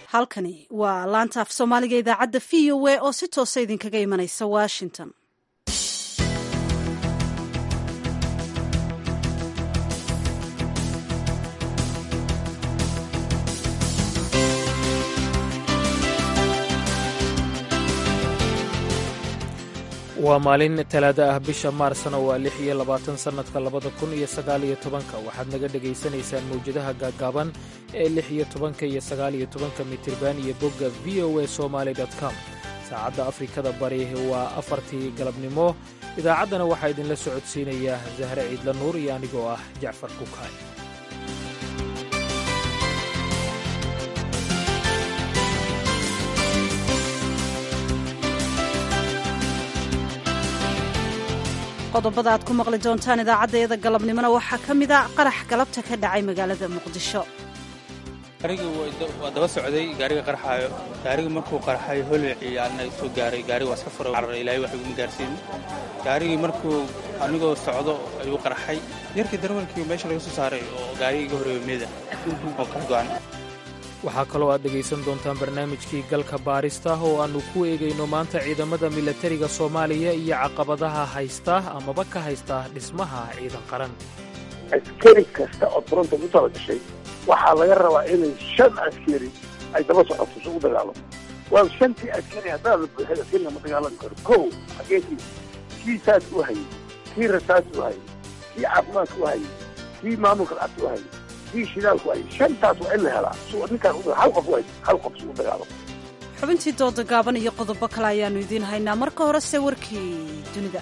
halkani waa laanta af soomaaliga idaacadda v o a oo si toosa idinkaga imanaysa washington waa maalin talaada ah bisha maarsna waa lix iyo labaatan sannadka labada kun iyo sagaal iyo tobanka waxaad naga dhegaysanaysaan mawjadaha gaaggaaban ee lix iyo tobanka iyo sagaal iyo tobanka mitirban iyo bogga v o a somaali com saacadda afrikada bari waa afartii galabnimo idaacaddana waxaa idinla socodsiinaya zahre ciidla nuur iyo anigoo ah jacfar kukaay qodobada aad ku maqli doontaan idaacaddayada galabnimona waxaa ka mid a qarax galabta ka dhacay magaalada muqdisho gaarigii waa daba socday gaariga qarxaayo gaarigii markuu qarxay holwicii ana soo gaaray gaariga waa iska furay cararay ilaahay wax iguma gaarsiin gaarigii markuu anigoo socdo ayuu qarxay yarkii darwalkii meesha laga soo saaray oo gaarigii iga horeeyo meeda oo kala go'an waxaa kaloo aad dhegaysan doontaan barnaamijkii galka baarista oo aannu ku eegayno maanta ciidamada milatariga soomaaliya iyo caqabadaha haysta amaba ka haysta dhismaha ciidan qaran askari kasta oo fronta ku tala gashay waxaa laga rabaa inay shan askari ay daba socoto si u dagaalamo waa shantii askari haddaada buuxid askari lama dagaalami karo kow xageekii kii saas u hayay kii rasaas u hayay kii caafimaadka u hayay kii maamulka lacagta u hayay kii shidaalku hayay shantaas waa in la helaa si ninkaan hal qof u hayay hal qof si u dagaalamo xubintii dooda gaaban iyo qodobo kale ayaannu idiin haynaa marka horese warkii dunida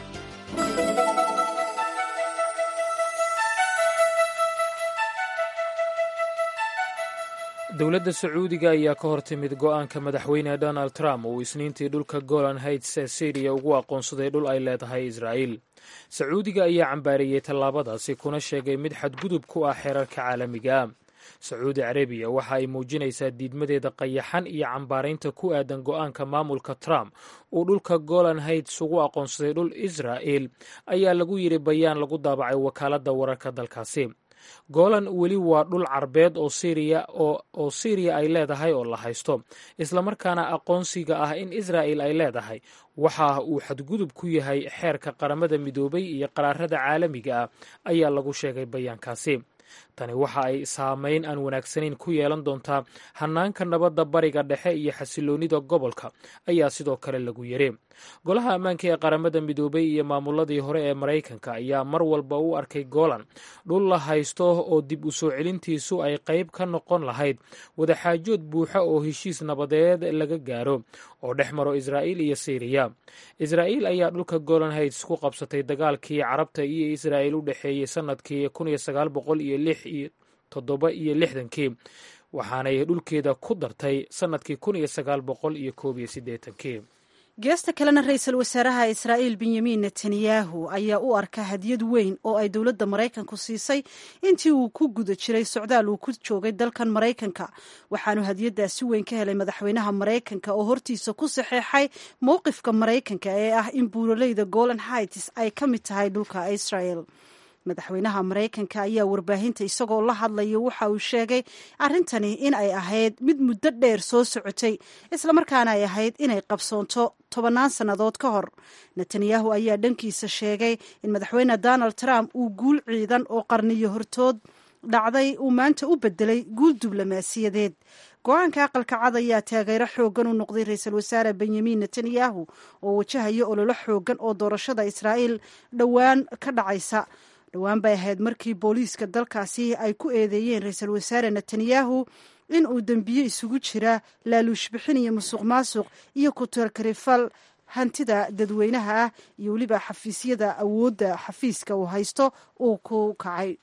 dowladda sacuudiga ayaa ka hor timid go'aanka madaxweyne donald trump uu isniintii dhulka golan heights ee syriya ugu aqoonsaday dhul ay leedahay israa'iil sacuudiga ayaa cambaareeyey tallaabadaasi kuna sheegay mid xadgudub ku ah xeerarka caalamiga sacuudi carabiya waxa ay muujinaysaa diidmadeeda qayaxan iyo cambaaraynta ku aadan go'aanka maamulka trump uu dhulka golan heights ugu aqoonsaday dhul israa'il ayaa lagu yidhi bayaan lagu daabacay wakaaladda wararka dalkaasi golan weli waa dhul carbeed oo siriya oo siriya ay leedahay oo la haysto islamarkaana aqoonsiga ah in israa'il ay leedahay waxa uu xadgudub ku yahay xeerka qaramada midoobay iyo qaraarada caalamiga ah ayaa lagu sheegay bayaankaasi tani waxa ay saameyn aan wanaagsanayn ku yeelan doontaa hannaanka nabadda bariga dhexe iyo xasiloonnida gobolka ayaa sidoo kale lagu yiri golaha ammaanka ee qaramada midoobay iyo maamuladii hore ee maraykanka ayaa mar walba u arkay golan dhul la haysto oo dib u soo celintiisu ay qayb ka noqon lahayd wadaxaajood buuxa oo heshiis nabadeed laga gaaro oo dhex maro israa'iil iyo siriya israa'iil ayaa dhulka golan heights ku qabsatay dagaalkii carabta iyo israa'iil u dhexeeyey sannadkii kun iyo sagaal boqol iyo lix iyo toddoba iyo lixdankii waxaanay dhulkeeda ku dartay sannadkii kun iyo sagaal boqol iyo koob iyo siddeetankii geesta kalena ra-iisul wasaaraha israa'iil benyamin netanyahu ayaa u arka hadiyad weyn oo ay dowladda maraykanku siisay intii uu ku guda jiray socdaal uu ku joogay dalkan maraykanka waxaanu hadiyaddaasi weyn ka helay madaxweynaha maraykanka oo hortiisa ku saxeexay mowqifka maraykanka ee ah in buuraleyda golan heights ay ka mid tahay dhulka israel madaxweynaha maraykanka ayaa warbaahinta isagoo la hadlaya waxa uu sheegay arrintani in ay ahayd mid muddo dheer soo socotay islamarkaana ay ahayd inay qabsoonto tobannaan sannadood ka hor netanyahu ayaa dhankiisa sheegay in madaxweyne donald trump uu guul ciidan oo qarniyo hortood dhacday uu maanta u bedelay guul diblomaasiyadeed go-aanka aqalka cad ayaa taageero xoogan u noqday ra-iisul wasaare benyamin netanyahu oo wajahaya ololo xoogan oo doorashada israa'iil dhowaan ka dhacaysa dhowaan bay ahayd markii booliiska dalkaasi ay ku eedeeyeen ra-iisul wasaare netanyahu in uu dembiye isugu jira laaluush bixin iyo musuq maasuq iyo kutalkarifal hantida dadweynaha ah iyo weliba xafiisyada awoodda xafiiska uu haysto uu ku kacay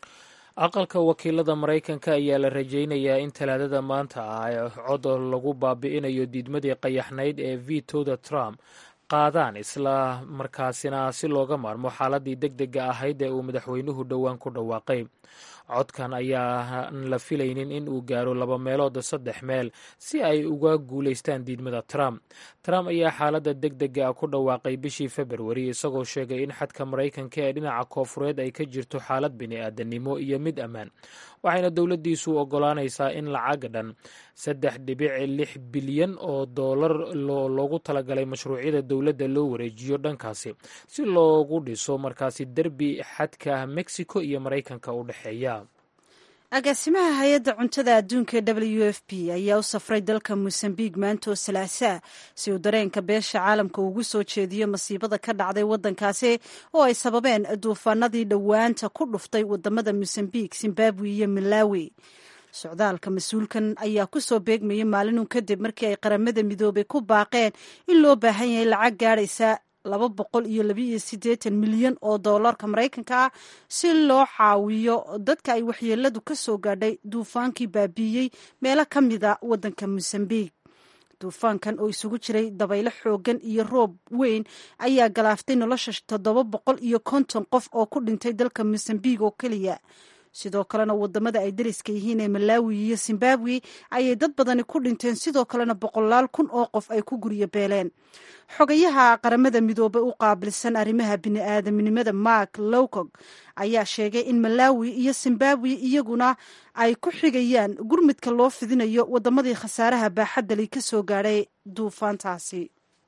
aqalka wakiilada maraykanka ayaa la rajaynayaa in talaadada maanta ah cod lagu baabi'inayo diidmadii qayaxnayd ee vitoda trump qaadaan isla markaasina si looga maarmo xaaladii deg dega ahayd ee uu madaxweynuhu dhowaan ku dhawaaqay codkan ayaan la filaynin in uu gaaro laba meelood saddex meel si ay uga guulaystaan diidmada trump trump ayaa xaaladda deg dega ah ku dhawaaqay bishii februari isagoo sheegay in xadka maraykanka ee dhinaca koofureed ay ka jirto xaalad bini-aadanimo iyo mid ammaan waxayna dowladdiisu ogolaanaysaa in lacag dhan saddex dhibic lix bilyan oo doolar loogu talagalay mashruucyada dowladda loo wareejiyo dhankaasi si loogu dhiso markaasi derbi xadka mexico iyo maraykanka u dhexeeya agaasimaha hay-adda cuntada adduunka ee w f p ayaa u safray dalka mosambiq maantoo salaasaa si uu dareenka beesha caalamka ugu soo jeediyo masiibada ka dhacday waddankaasi oo ay sababeen duufaanadii dhowaanta ku dhuftay wadamada mosambiq zimbabwe iyo malawi socdaalka mas-uulkan ayaa ku soo beegmayay maalinun kadib markii ay qaramada midoobay ku baaqeen in loo baahan yahay lacag gaadhaysa laba boqol iyo labiiyo siddeetan milyan oo doolarka maraykanka ah si loo caawiyo dadka ay waxyeeladu ka soo gaadhay duufaankii baabiiyey meelo ka mida waddanka mosambiq duufaankan oo isugu jiray dabaylo xoogan iyo roob weyn ayaa galaaftay nolosha toddoba boqol iyo konton qof oo ku dhintay dalka mosambiq oo keliya sidoo kalena wadamada ay dariska yihiin ee malawi iyo zimbabwe ayay dad badani ku dhinteen sidoo kalena boqolaal kun oo qof ay ku guryo beeleen xogayaha qaramada midoobe u qaabilsan arrimaha bini-aadamnimada mark lowcog ayaa sheegay in malawi iyo zimbabwe iyaguna ay ku xigayaan gurmudka loo fidinayo wadamadii khasaaraha baaxaddali ka soo gaadhay duufaantaasi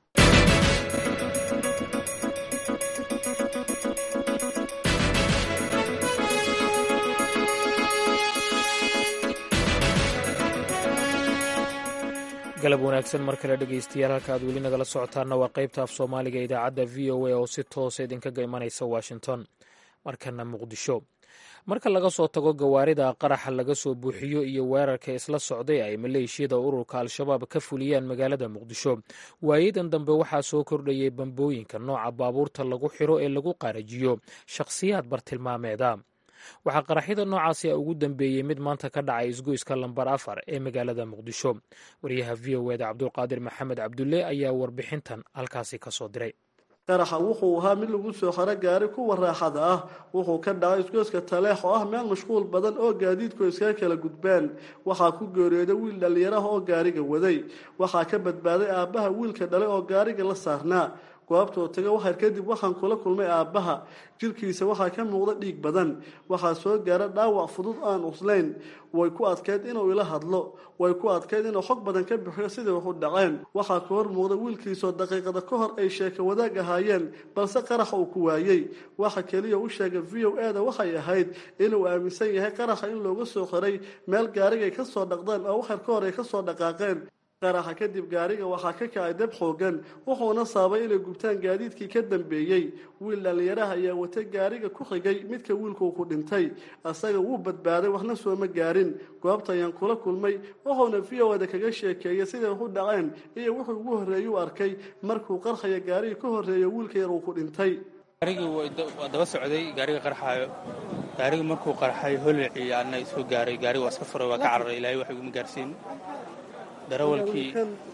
galab wanaagsan mar kale dhegaystayaal halka aad weli nagala socotaanna waa qaybta af soomaaliga idaacadda v o a oo si toosa idinkaga imanaysa washington markana muqdisho marka laga soo tago gawaarida qaraxa laga soo buuxiyo iyo weerarka isla socday ay maleeshiyada ururka al-shabaab ka fuliyaan magaalada muqdisho waayadan dambe waxaa soo kordhayay bambooyinka nooca baabuurta lagu xiro ee lagu qaarajiyo shakhsiyaad bartilmaameeda waxaa qaraxyada noocaasi ugu dambeeyey mid maanta ka dhacay isgoyska lambar afar ee magaalada muqdisho wariyaha v o eda cabdulqaadir maxamed cabdulle ayaa warbixintan halkaasi ka soo diray qaraxa wuxuu ahaa mid lagu soo xaro gaari kuwa raaxada ah wuxuu ka dhacay isgoyska taleex oo ah meel mashquul badan oo gaadiidku iskaga kala gudbaan waxaa ku geeriyooday wiil dhallinyaraha oo gaariga waday waxaa ka badbaaday aabbaha wiilka dhalay oo gaariga la saarnaa goobtoo taga waxar kadib waxaan kula kulmay aabbaha jirkiisa waxaa ka muuqda dhiig badan waxaa soo gaara dhaawac fudud aan uslayn way ku adkayd inuu ila hadlo way ku adkayd inuu xog badan ka bixiyo sidai wax u dhaceen waxaa ka hor muuqda wiilkiisoo daqiiqada ka hor ay sheeka wadaag ahaayeen balse qaraxa uu ku waayey waxa keliya u sheegay v o eda waxay ahayd inuu aaminsan yahay qaraxa in looga soo xiray meel gaarigay ka soo dhaqdeen oo waxar ka hor ay ka soo dhaqaaqeen qaraxa kadib gaariga waxaa ka kacay dab xoogan wuxuuna saabay inay gubtaan gaadiidkii ka dambeeyey wiil dhallinyaraha ayaa wata gaariga ku xigay midka wiilkuu ku dhintay asaga wuu badbaaday waxna sooma gaarin goobta ayaan kula kulmay wuxuuna v o eda kaga sheekeeyay siday wax u dhaceen iyo wuxuu ugu horreeyey u arkay markuu qarxaya gaarigii ka horreeya wiilka yar uu ku dhintay gaarigii waa daba socday gaariga qarxaayo gaarigii markuu qarxay holci ana soo gaaray gaariga waa iska furay waa ka cararay ilaahay wax iguma gaarsiin darawalkii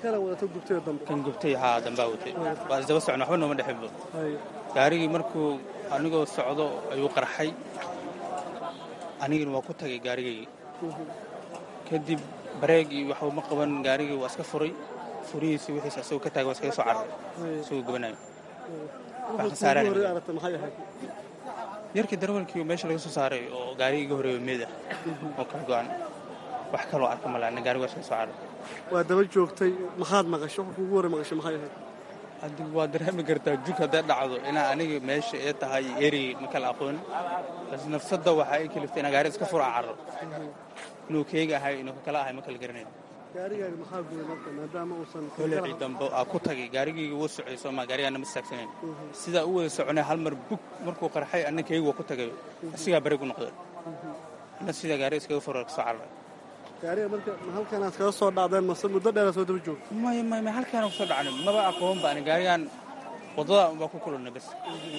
kan gubtay haa dambaa watay waa isdaba socna waxba nooma dhexinba gaarigii markuu anigoo socdo ayuu qarxay anigina waa ku tagay gaarigaygii kadib bareeg iyo waxba ma qaban gaarigii waa iska furay furihiisi wixiis asagoo ka taagay waa iskaga soo cararay isagoo gubanayo wax khasaaraan yarkii darawalkii meesha laga soo saaray oo gaarigii iga horeeyo meed ah oo kala go-an wax kaloo arka malaana gaariga waa iskaga soo cararay waa daba joogtay maxaad maqasho wax kugu hore maqasho maxay ahayd haddi waa dareemi kartaa jug hadday dhacdo inaa aniga meesha ee tahay erey ma kala aqoon bas nafsadda waxaa ay kaliftay inaa gaari iska fura carro inuu keega ahay inuu kala ahay ma kala garanayn gaarigaaga maxaa gubay marka maadaama uusan holacii dambe aa ku tagay gaarigayga wuu socday sooma gaarigaana ma istaagsanayn sidaa u wada soconay hal mar bug markuu qarxay anna keega waa ku tagay asigaa bareeg u noqday anna sidaa gaari iskaga fura kasoo carray gaariga marka ma halkanaad kaga soo dhacdeen mase muddo dheera soo daba joogto maya maya maya halkaana kusoo dhacnay maba aqoon ba ani gaarigaan waddada unbaa ku kulannay bas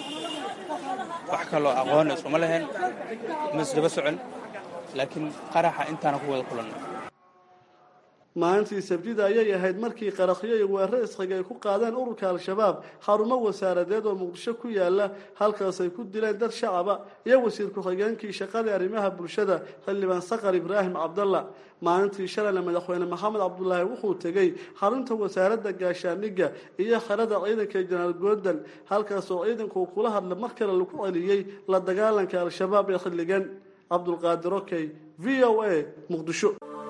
wax kaloo aqoona isuma lahayn ma isdaba socon laakiin qaraxa intaana ku wada kulannay maalintii sabtida ayay ahayd markii qarakhyo iyo weeraro isxiga ay ku qaadeen ururka al-shabaab xarumo wasaaradeed oo muqdisho ku yaala halkaas ay ku dileen dad shacaba iyo wasiir ku-xigeenkii shaqadii arrimaha bulshada xildhibaan saqar ibraahim cabdalla maalintii shalayna madaxweyne maxamed cabdulaahi wuxuu tegey xarunta wasaaradda gaashaandhigga iyo xerada ciidanka jenaraal goodal halkaasoo ciidanku uu kula hadla mar kale lagu celiyey la dagaalanka al-shabaab ee xilligan cabdulqaadir okey v o a muqdisho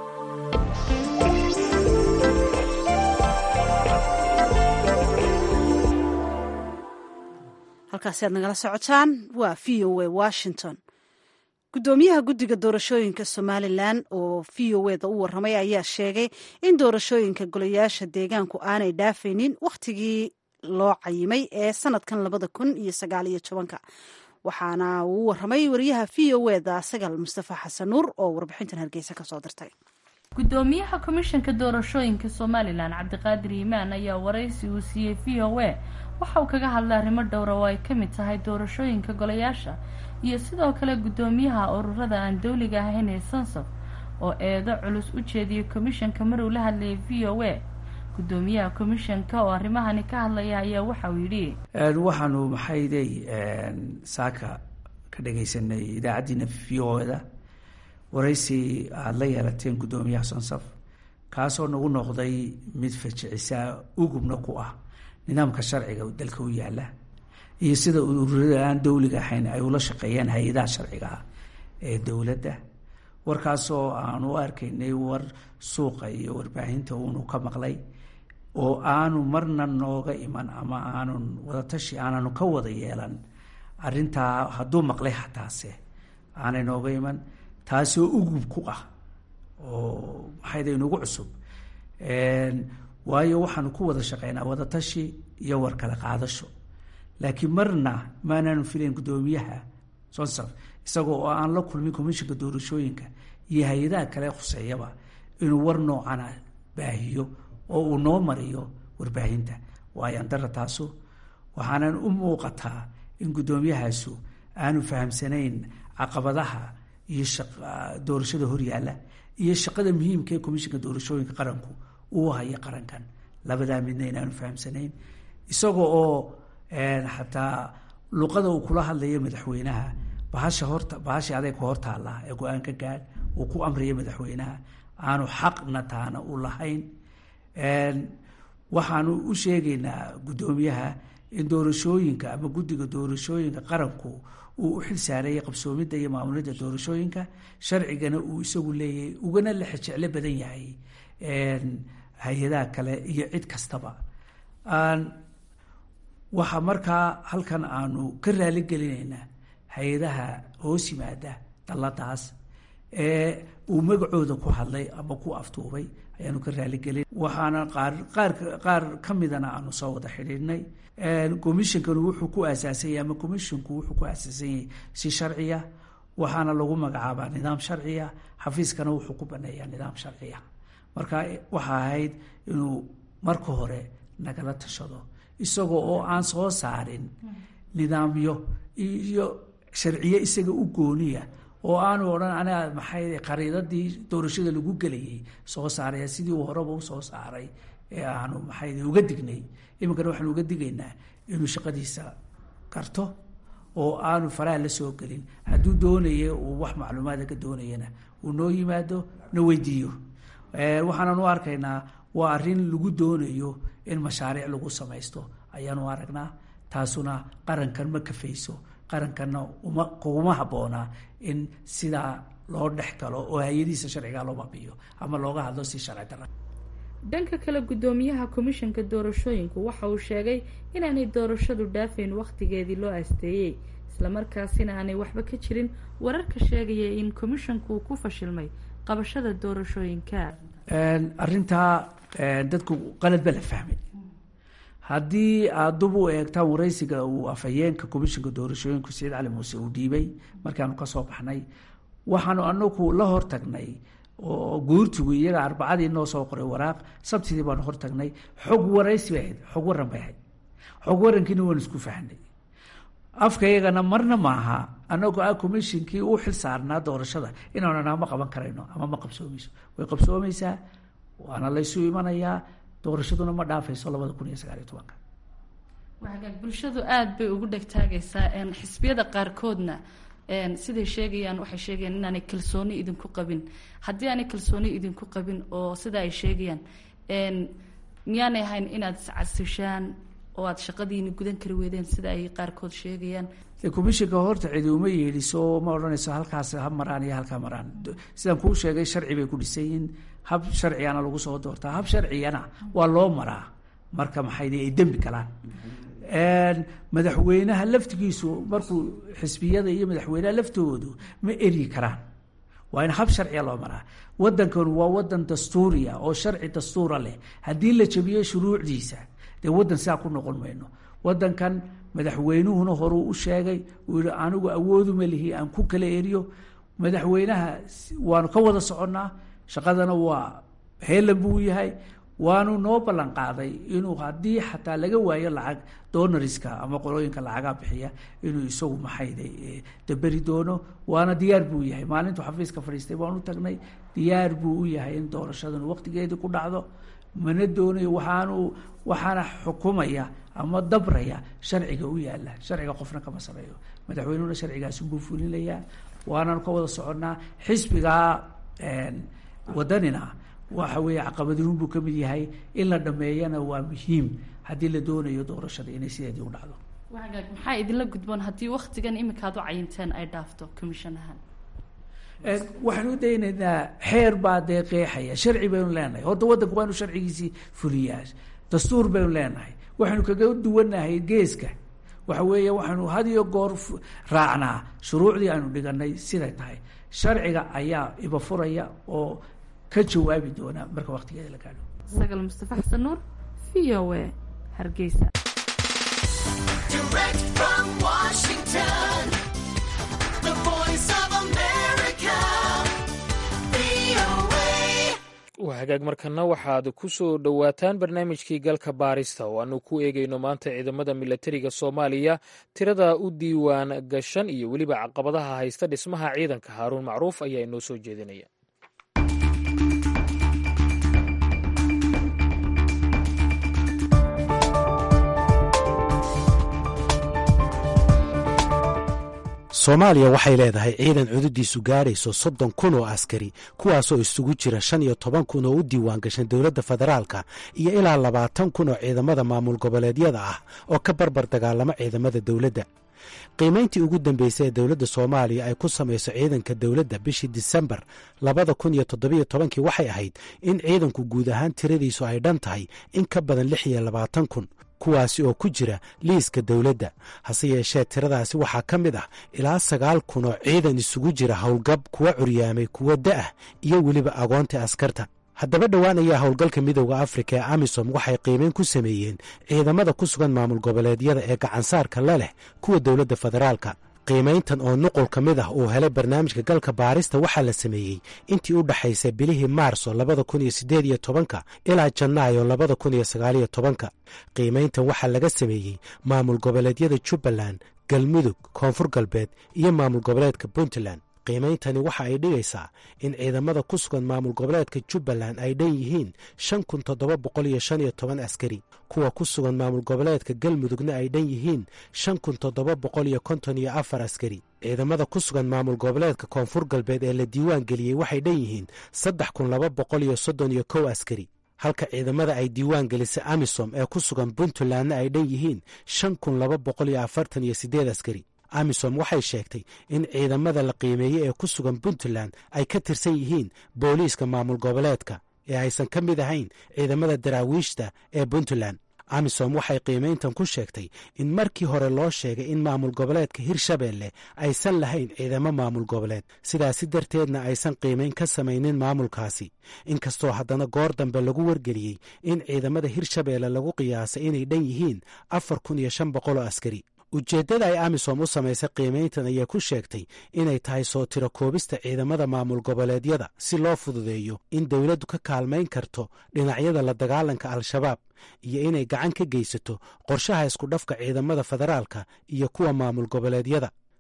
halkaasi aad nagala socotaan waa v o a washington guddoomiyaha guddiga doorashooyinka somalilan oo v o eda u waramay ayaa sheegay in doorashooyinka golayaasha deegaanku aanay dhaafaynin wakhtigii loo cayimay ee sanadkan labada kun iyo sagaal iyo tobanka waxaana uu u waramay wariyaha v o eda sagal mustafa xasan nuur oo warbixintan hargeysa kasoo dirtay gudoomiyaha komishanka doorashooyinka somalilan cabdiqaadir yimaan ayaa waraysi uu siiyey v o a waxa uu kaga hadlay arrimo dhowra oo ay ka mid tahay doorashooyinka golayaasha iyo sidoo kale guddoomiyaha ururada aan dowliga ahayn ee sansaf oo eedo culus u jeediyay komishanka mar uu la hadlayay v o a guddoomiyaha komishanka oo arrimahani ka hadlaya ayaa waxa uu yidhi waxaanu maxaydey saaka ka dhagaysanay idaacaddiina v o da waraysi aada la yeelateen guddoomiyaha sonsaf kaasoo nagu noqday mid fajicisaa ugubna ku ah nidaamka sharciga dalka u yaala iyo sida ururada aan dowliga ahayn ay ula shaqeeyaan hay-adaha sharciga ah ee dowladda warkaasoo aan u arkaynay war suuqa iyo warbaahinta uunu ka maqlay oo aanu marna nooga iman ama aanun wadatashi aananu ka wada yeelan arintaa hadduu maqlay hataase aanay nooga iman taasoo ugub ku ah oo maxayda inugu cusub waayo waxaanu ku wada shaqeynaa wadatashi iyo war kala qaadasho laakiin marna maanaanu filayn guddoomiyaha sonsaf isagoo oo aan la kulmin commishinka doorashooyinka iyo hay-adaha kale khuseeyaba inuu war noocana baahiyo oo uu noo mariyo warbaahinta waayo andara taasu waxaanan u muuqataa in guddoomiyahaasu aanu fahamsanayn caqabadaha iyo doorashada horyaala iyo shaqada muhiimka ee commishinka doorashooyinka qaranku uu haya qarankan labadaa midna inaanu fahamsanayn isaga oo xataa luqada uu kula hadlayo madaxweynaha bahasha horta bahasha adeeg ku hortaallaa ee go-aan ka gaadh uu ku amriyo madaxweynaha aanu xaqna taana u lahayn waxaanu u sheegaynaa guddoomiyaha in doorashooyinka ama guddiga doorashooyinka qaranku uu u xil saareeyay qabsoomidda iyo maamulidda doorashooyinka sharcigana uu isagu leeyahay ugana la xejeclo badan yahay hay-adaha kale iyo cid kastaba waxaa markaa halkan aanu ka raali gelinaynaa hay-adaha hoos yimaada dalladaas ee uu magacooda ku hadlay ama ku aftuubay ayaanu ka raaligelin waxaana qaar qaar qaar ka midana aanu soo wada xidhiidhnay commishonkanu wuxuu ku aasaasanyay ama commisshonku wuxuu ku aasaasan yahay si sharciya waxaana lagu magacaabaa nidaam sharciya xafiiskana wuxuu ku baneeyaa nidaam sharciya marka waxa ahayd inuu marka hore nagala tashado isagoo oo aan soo saarin nidaamyo iyo sharciye isaga u gooniya oo aanu odhan aniga maxay qariidadii doorashada lagu gelayay soo saaraya sidii uu horeba usoo saaray ee aanu maxay uga dignay iminkana waxaanu uga digaynaa inuu shaqadiisa garto oo aanu faraha la soo gelin hadduu doonaya uu wax macluumaada ka doonayana uu noo yimaado na weydiiyo waxaanan u arkaynaa waa arrin lagu doonayo in mashaariic lagu samaysto ayaanu aragnaa taasuna qarankan ma kafayso qarankanna uma kuguma habboonaa in sidaa loo dhex galo oo hay-adihiisa sharcigaa loo babiyo ama looga hadlo si sharci dara dhanka kale guddoomiyaha komishanka doorashooyinku waxa uu sheegay inaanay doorashadu dhaafayn wakhtigeedii loo aasteeyey islamarkaasina aanay waxba ka jirin wararka sheegaya in komishanku uu ku fashilmay qabashada doorashooyinka arrintaa dadku qalad ba la fahmay haddii aad dub u eegtaan waraysiga uu afhayeenka komishinka doorashooyinku saciid cali muuse uu dhiibay markaanu kasoo baxnay waxaanu anagu la hortagnay oo guurtigu iyaga arbacadii noo soo qoray waraaq sabtidii baanu hortagnay xog waraysi bay ahayd xog waran bay ahayd xog warankiina waanu isku fahnay afka iyagana marna maaha anagoo ah commishinkii u xil saarnaa doorashada inaanu ama qaban karayno ama ma qabsoomayso way qabsoomaysaa waana laysu imanayaa doorashaduna ma dhaafayso labada kun iyo sagaaliyo tobanka waxagaag bulshadu aada bay ugu dhegtaagaysaa xisbiyada qaarkoodna siday sheegayaan waxay sheegayaan inaanay kalsooni idinku qabin haddii aanay kalsooni idinku qabin oo sida ay sheegayaan miyaanay ahayn inaad iscasishaan oo aada shaqadiini gudan kari weydeen sida ay qaarkood sheegayaan commishinka horta cidi uma yeedhiso ma odhanayso halkaas ha maraan iyo halkaa maraan sidaan kuu sheegay sharci bay ku dhisan yihiin hab sharcigana lagu soo doortaa hab sharcigana waa loo maraa marka maxay ay dembi galaan madaxweynaha laftigiisu markuu xisbiyada iyo madaxweynaha laftoodu ma eryi karaan waa in hab sharciga loo maraa wadankan waa wadan dastuuriya oo sharci dastuura leh haddii la jabiyo shuruucdiisa dee wadan sidaa ku noqon mayno wadankan madaxweynuhuna horuu u sheegay uu yihi anigu awooduma lihi aan ku kala eriyo madaxweynaha waanu ka wada soconnaa shaqadana waa heelan buu yahay waanu noo ballan qaaday inuu haddii xataa laga waayo lacag donoriska ama qolooyinka lacagaa bixiya inuu isagu maxayda daberi doono waana diyaar buu yahay maalintuu xafiiska fadhiistay baan u tagnay diyaar buu u yahay in doorashadan waqtigeedii ku dhacdo mana doonayo waxaanu waxaana xukumaya ama dabraya sharciga u yaala sharciga qofna kama sameeyo madaxweynuhuna sharcigaasunbuu fulinayaa waananu ka wada soconnaa xisbigaa wadanina waxa weeye caqabadiin buu ka mid yahay in la dhameeyana waa muhiim haddii la doonayo doorashada inay sideedii u dhacdo waagaag maxaa idinla gudboon haddii waktigan iminkaad u cayinteen ay dhaafto commission ahaan waxaan u daynaynaa xeer baa dee qeexaya sharci baynu leenahay horta waddanku waanu sharcigiisii fuliyaa dastuur baynu leenahay waxaynu kaga duwanahay geeska waxa weeye waxaynu had iyo goor raacnaa shuruucdii aynu dhiganay siday tahay sharciga ayaa iba furaya oo ka jawaabi doona marka waktigeeda la gaadho sagal mustafa xasan nuur v o a hargeysa waa hagaag markana waxaad ku soo dhowaataan barnaamijkii galka baarista oo aanu ku eegayno maanta ciidamada milatariga soomaaliya tirada u diiwaan gashan iyo weliba caqabadaha haysta dhismaha ciidanka haaruun macruuf ayaa inoo soo jeedinaya soomaaliya waxay leedahay ciidan cududiisu gaadhayso soddon kun oo askari kuwaasoo isugu jira shan iyo toban kun oo u diiwaan gashan dowladda federaalka iyo ilaa labaatan kun oo ciidamada maamul goboleedyada ah oo ka barbar dagaalama ciidamada dowladda qiimayntii ugu dambeysay ee dowladda soomaaliya ay ku samayso ciidanka dowladda bishii disembar labada kun iyo toddobiyo tobankii waxay ahayd in ciidanku guud ahaan tiradiisu ay dhan tahay in ka badan lix iyo labaatan kun kuwaasi oo ku jira liiska dowladda hase yeeshee tiradaasi waxaa ka mid ah ilaa sagaal kun oo ciidan isugu jira howlgab kuwa curyaamay kuwa da'ah iyo weliba agoonta askarta haddaba dhowaan ayaa howlgalka midooda afrika ee amisom waxay qiimeyn ku sameeyeen ciidamada ku sugan maamul goboleedyada ee gacansaarka la leh kuwa dowladda federaalka qiimayntan oo nuqul ka mid ah uu helay barnaamijka galka baarista waxaa la sameeyey intii u dhaxaysay bilihii maarso labada kun iyo siddeed iyo tobanka ilaa janaayo labada kun iyo sagaaliyo tobanka qiimayntan waxaa laga sameeyey maamul goboleedyada jubbaland galmudug koonfur galbeed iyo maamul goboleedka puntland qiimeyntani waxa ay dhigaysaa in ciidamada ku sugan maamul goboleedka jubbaland ay dhan yihiin shan kun toddoba boqol iyo shan iyo toban askari kuwa ku sugan maamul goboleedka galmudugna ay dhan yihiin shan kun toddoba boqol iyo konton iyo afar askari ciidamada ku sugan maamul goboleedka koonfur galbeed ee la diiwaan geliyey waxay dhan yihiin saddex kun laba boqol iyo soddon iyo kow askari halka ciidamada ay diiwaan gelisay amisom ee ku sugan puntlandna ay dhan yihiin shan kun laba boqol iyo afartan iyo siddeed askari amisom waxay sheegtay in ciidamada la qiimeeyey ee ku sugan puntland ay ka tirsan yihiin booliiska maamul goboleedka ee aysan ka mid ahayn ciidamada daraawiishta ee puntland amisom waxay qiimayntan ku sheegtay in markii hore loo sheegay in maamul goboleedka hirshabeelle aysan lahayn ciidamo maamul goboleed sidaasi darteedna aysan qiimayn ka samaynin maamulkaasi inkastoo haddana goor dambe lagu wargeliyey in ciidamada hirshabeelle lagu qiyaasay inay dhan yihiin afar kun iyo shan boqol oo askari ujeeddada ay amisom u samaysay qiimayntan ayaa ku sheegtay inay tahay soo tiro koobista ciidamada maamul goboleedyada si loo fududeeyo in dowladdu ka kaalmayn karto dhinacyada la dagaalanka al-shabaab iyo inay gacan ka geysato qorshaha iskudhafka ciidamada federaalka iyo kuwa maamul goboleedyada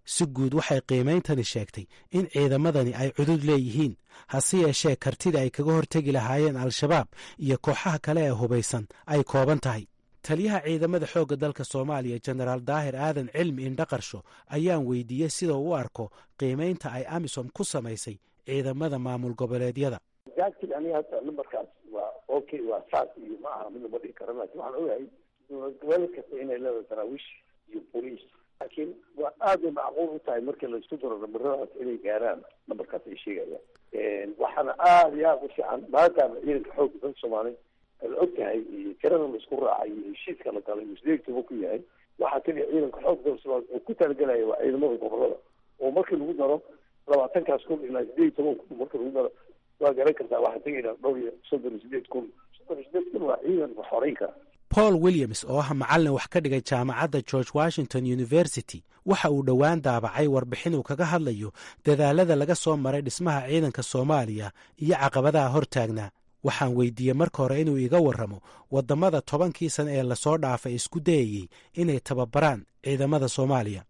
si guud waxay qiimeyntani sheegtay in ciidamadani ay cudud leeyihiin hase yeeshee kartida ay kaga hortegi lahaayeen al-shabaab iyo kooxaha kale ee hubaysan ay kooban tahay taliyaha ciidamada xoogga dalka soomaaliya jenaraal daahir aadan cilmi indhaqarsho ayaan weydiiyey sida uu u arko qiimeynta ay amisom ku samaysay ciidamada maamul goboleedyada jaajil aniga hadda numberkaas waa okay waa saas iyo ma aha mid lama dhihi karo laakiin waxaan ogahay dowlad goboleed kasta inay leedahay daraawiish iyo boliis laakiin waa aad bay macquul u tahay markii laisku daro nambaradaas inay gaaraan nambarkaas ay sheegayaan waxaana aada iyo aada u fiican maadaama ciidanka xoogga dalka soomaaliya ad og tahay tirada la isku raacay iyo heshiiska la galay uu sideed toban ku yahay waxaa kaliya ciidanka xoogga dalka soomaaliya uu ku talagelaya waa ciidamada gobolada oo markii lagu daro labaatankaas kun ilaa sideed iyo toban kun markii lagu daro waa garan kartaa waxaa tegaynaa dhowr iyo soddon iyo sideed kun soddon iyo sideed kun waa ciidan wax horeyn kara paul williams oo ah macallin wax ka dhigay jaamacadda george washington university waxa uu dhowaan daabacay warbixin uu kaga hadlayo dadaalada laga soo maray dhismaha ciidanka soomaaliya iyo caqabadaha hortaagnaa waxaan weydiiyey marka hore inuu iga warramo waddamada tobankii sane ee lasoo dhaafay isku dayayey inay tababaraan ciidamada soomaaliya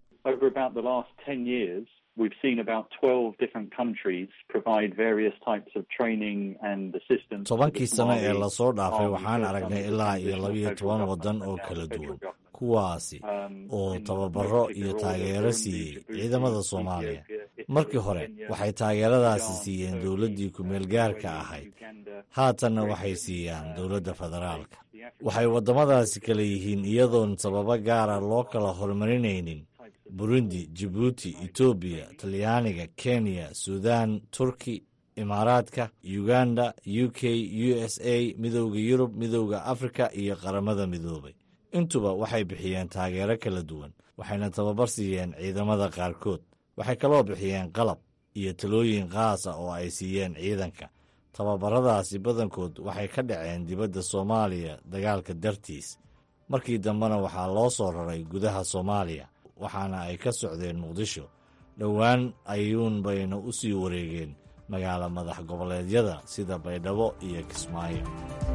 we've seen about 12 different countries provide various types of training and assistance. tobankii sano ee lasoo dhaafay waxaan aragnay ilaa iyo labiyo toban waddan oo kala duwan kuwaasi oo tababaro iyo taageero siiyey ciidamada soomaaliya markii hore waxay taageeradaasi siiyeen dowladdii ku-meel gaarka ahayd haatanna waxay siiyaan dowladda federaalka waxay waddamadaasi kala yihiin iyadoon sababo gaara loo kala horumarinaynin burundi jibuuti etoobiya talyaaniga kenya sudan turki imaaraadka uganda u k u s a midowda yurub midowda afrika iyo qaramada midoobay intuba waxay bixiyeen taageero kala duwan waxayna tababar siiyeen ciidamada qaarkood waxay kaloo bixiyeen qalab iyo talooyin qaasa oo ay siiyeen ciidanka tababaradaasi badankood waxay ka dhaceen dibadda soomaaliya dagaalka dartiis markii dambena waxaa loo soo raray gudaha soomaaliya waxaana ay ka socdeen muqdisho dhowaan ayuun bayna u sii wareegeen magaalo madax goboleedyada sida baydhabo iyo kismaayo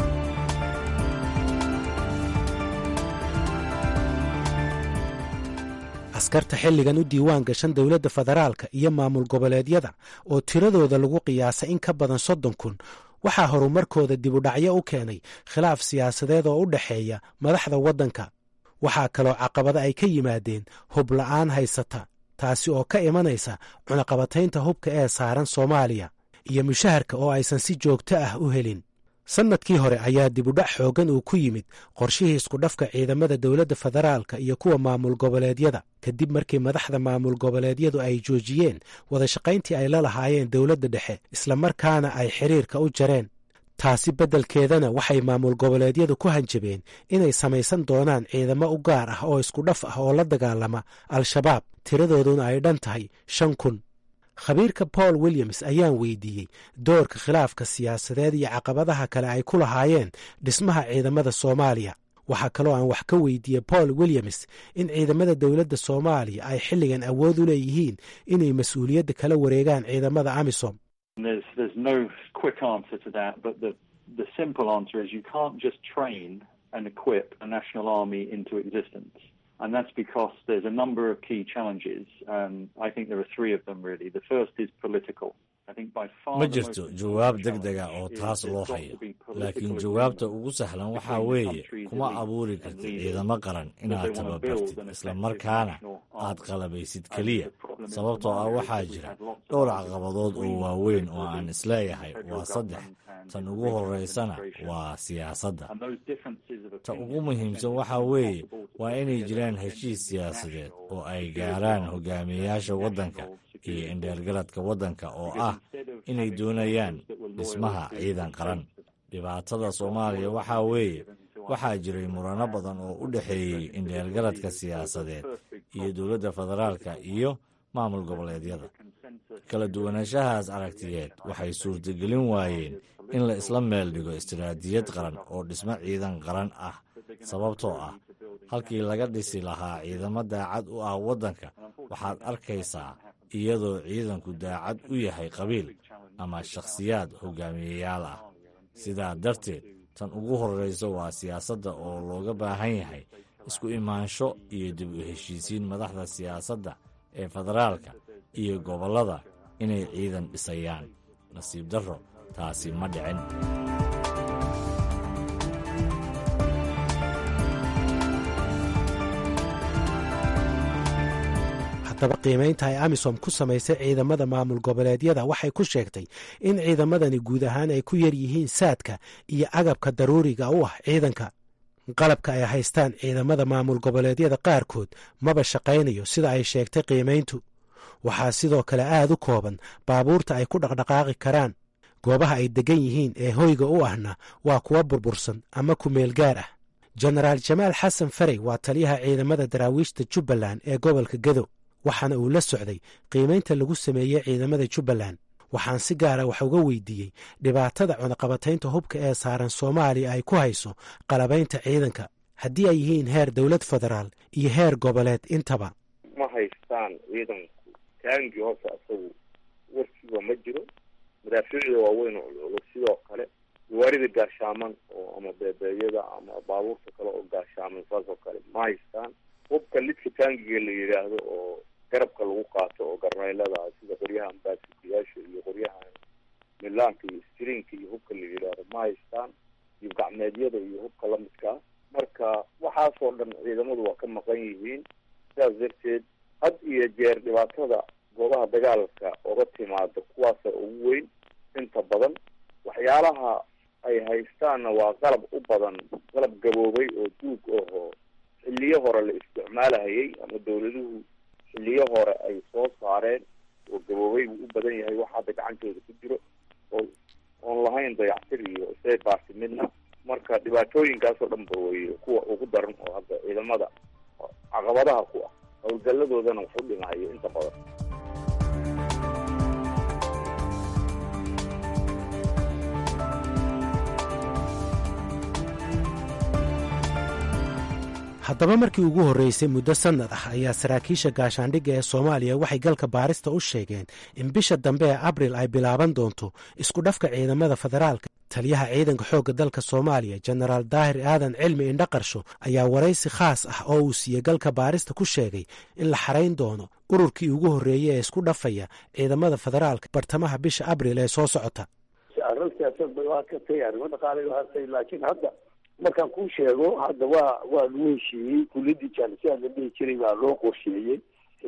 askarta xilligan u diiwaan gashan dowladda federaalka iyo maamul goboleedyada oo tiradooda lagu qiyaasay in ka badan soddon kun waxaa horumarkooda dibudhacyo u keenay khilaaf siyaasadeed oo u dhexeeya madaxda waddanka waxaa kaloo caqabada ay ka yimaadeen hub la'aan haysata taasi oo ka imanaysa cunaqabataynta hubka ee saaran soomaaliya iyo mushaharka oo aysan si joogto ah u helin sannadkii hore ayaa dibudhac xooggan uu ku yimid qorshihii iskudhafka ciidamada dowladda federaalka iyo kuwa maamul goboleedyada kadib markii madaxda maamul goboleedyadu ay joojiyeen wadashaqayntii ay la lahaayeen dowladda dhexe islamarkaana ay xiriirka u jareen taasi beddelkeedana waxay maamul goboleedyadu ku hanjabeen inay samaysan doonaan ciidamo u gaar ah oo isku dhaf ah oo la dagaalama al-shabaab tiradooduna ay dhan tahay shan kun khabiirka paul williams ayaan weydiiyey doorka khilaafka siyaasadeed iyo caqabadaha kale ay ku lahaayeen dhismaha ciidamada soomaaliya waxaa kaloo aan wax ka weydiiyey paul williams in ciidamada dowladda soomaaliya ay xilligan awood u leeyihiin inay mas-uuliyadda kala wareegaan ciidamada amisom There's there's no quick answer to that, but the the simple answer is you can't just train and equip a national army into existence. And that's because there's a number of key challenges. Um, I think there are three of them really. The first is political. ma jirto jawaab deg dega oo taas loo hayo laakiin jawaabta ugu sahlan waxaa weeye kuma abuuri kartid ciidamo qaran inaad tababartid islamarkaana aad qalabaysid keliya sababtoo ah waxaa jira dhowr caqabadood oo waaweyn oo aan isleeyahay waa saddex tan ugu horeysana waa siyaasadda ta ugu muhiimsan waxaa weeye waa inay jiraan heshiis siyaasadeed oo ay gaaraan hogaamiyeyaasha waddanka iyo indheergaradka waddanka oo ah inay doonayaan dhismaha ciidan qaran dhibaatada soomaaliya waxaa weeye waxaa jiray murano badan oo u dhexeeyey indheergaradka siyaasadeed iyo dowladda federaalka iyo maamul goboleedyada kala duwanaanshahaas aragtiyeed waxay suurtagelin waayeen in la isla meel dhigo istiraatijiyad qaran oo dhismo ciidan qaran ah sababtoo ah halkii laga dhisi lahaa ciidamo daacad u ah waddanka waxaad arkaysaa iyadoo ciidanku daacad u yahay qabiil ama shakhsiyaad hogaamiyeyaal ah sidaa darteed tan ugu horreysa waa siyaasadda oo looga baahan yahay isku imaansho iyo dib u heshiisiin madaxda siyaasadda ee federaalka iyo gobollada inay ciidan dhisayaan nasiib darro taasi ma dhicin haddaba qiimaynta ay amisom ku samaysay ciidamada maamul goboleedyada waxay ku sheegtay in ciidamadani guud ahaan ay ku yar yihiin saadka iyo agabka daruuriga u ah ciidanka qalabka ay haystaan ciidamada maamul goboleedyada qaarkood maba shaqaynayo sida ay sheegtay qiimayntu waxaa sidoo kale aad u kooban baabuurta ay ku dhaqdhaqaaqi karaan goobaha ay deggan yihiin ee hoyga u ahna waa kuwa burbursan ama kumeel gaar ah jenaraal jamaal xasan farey waa taliyaha ciidamada daraawiishta jubbaland ee gobolka gedo waxaana uu la socday qiimaynta lagu sameeyey ciidamada jubbaland waxaan si gaara wax uga weydiiyey dhibaatada cunaqabataynta hubka ee saaran soomaaliya ay ku hayso qalabaynta ciidanka haddii ay yihiin heer dowlad federaal iyo heer goboleed intaba ma haystaan ciidanku taangi hoose asagu warkiiba ma jiro madaafiicda waaweyn oo culculus sidoo kale gawaarida gaashaaman oo ama beebeeyada ama baabuurta kale oo gaashaaman saas oo kale ma haystaan hubka lidka taangiga la yidhaahdo oo garabka lagu qaato oo garnaylada sida qoryaha ambaasikayaasha iyo qoryaha milaanka iyo strinka iyo hubka la yidhaahdo ma haystaan iyo gacmeedyada iyo hubka lamidkaa marka waxaasoo dhan ciidamadu waa ka maqan yihiin sidaas darteed had iyo jeer dhibaatada goobaha dagaalka oga timaada kuwaasa ugu weyn inta badan waxyaalaha ay haystaanna waa qalab u badan qalab gaboobay oo duug ahoo xilliyo hore la isticmaalahayay ama dawladuhu xilliyo hore ay soo saareen oo gaboobay buu u badan yahay wax hadda gacantooda ku jiro oo oon lahayn dayactir iyo say baarti midna marka dhibaatooyinkaasoo dhan ba wey kuwa ugu daran oo hadda ciidamada caqabadaha ku ah howlgalladoodana wax u dhimahayo inta badan haddaba markii ugu horreysay muddo sannad ah ayaa saraakiisha gaashaandhigga ee soomaaliya waxay galka baarista u sheegeen in bisha dambe ee abril ay bilaaban doonto isku dhafka ciidamada federaalka taliyaha ciidanka xoogga dalka soomaaliya jenaraal daahir aadan cilmi indhaqarsho ayaa waraysi khaas ah oo uu siiyey galka baarista ku sheegay in la xarayn doono ururkii ugu horreeyey ee isku dhafaya ciidamada federaalka bartamaha bisha abril ee soo socota laakiin hadda markaan kuu sheego hadda waa waa lagu heshiiyey kuliyadii jaalisiyaa la dhihi jiray baa loo qorsheeyey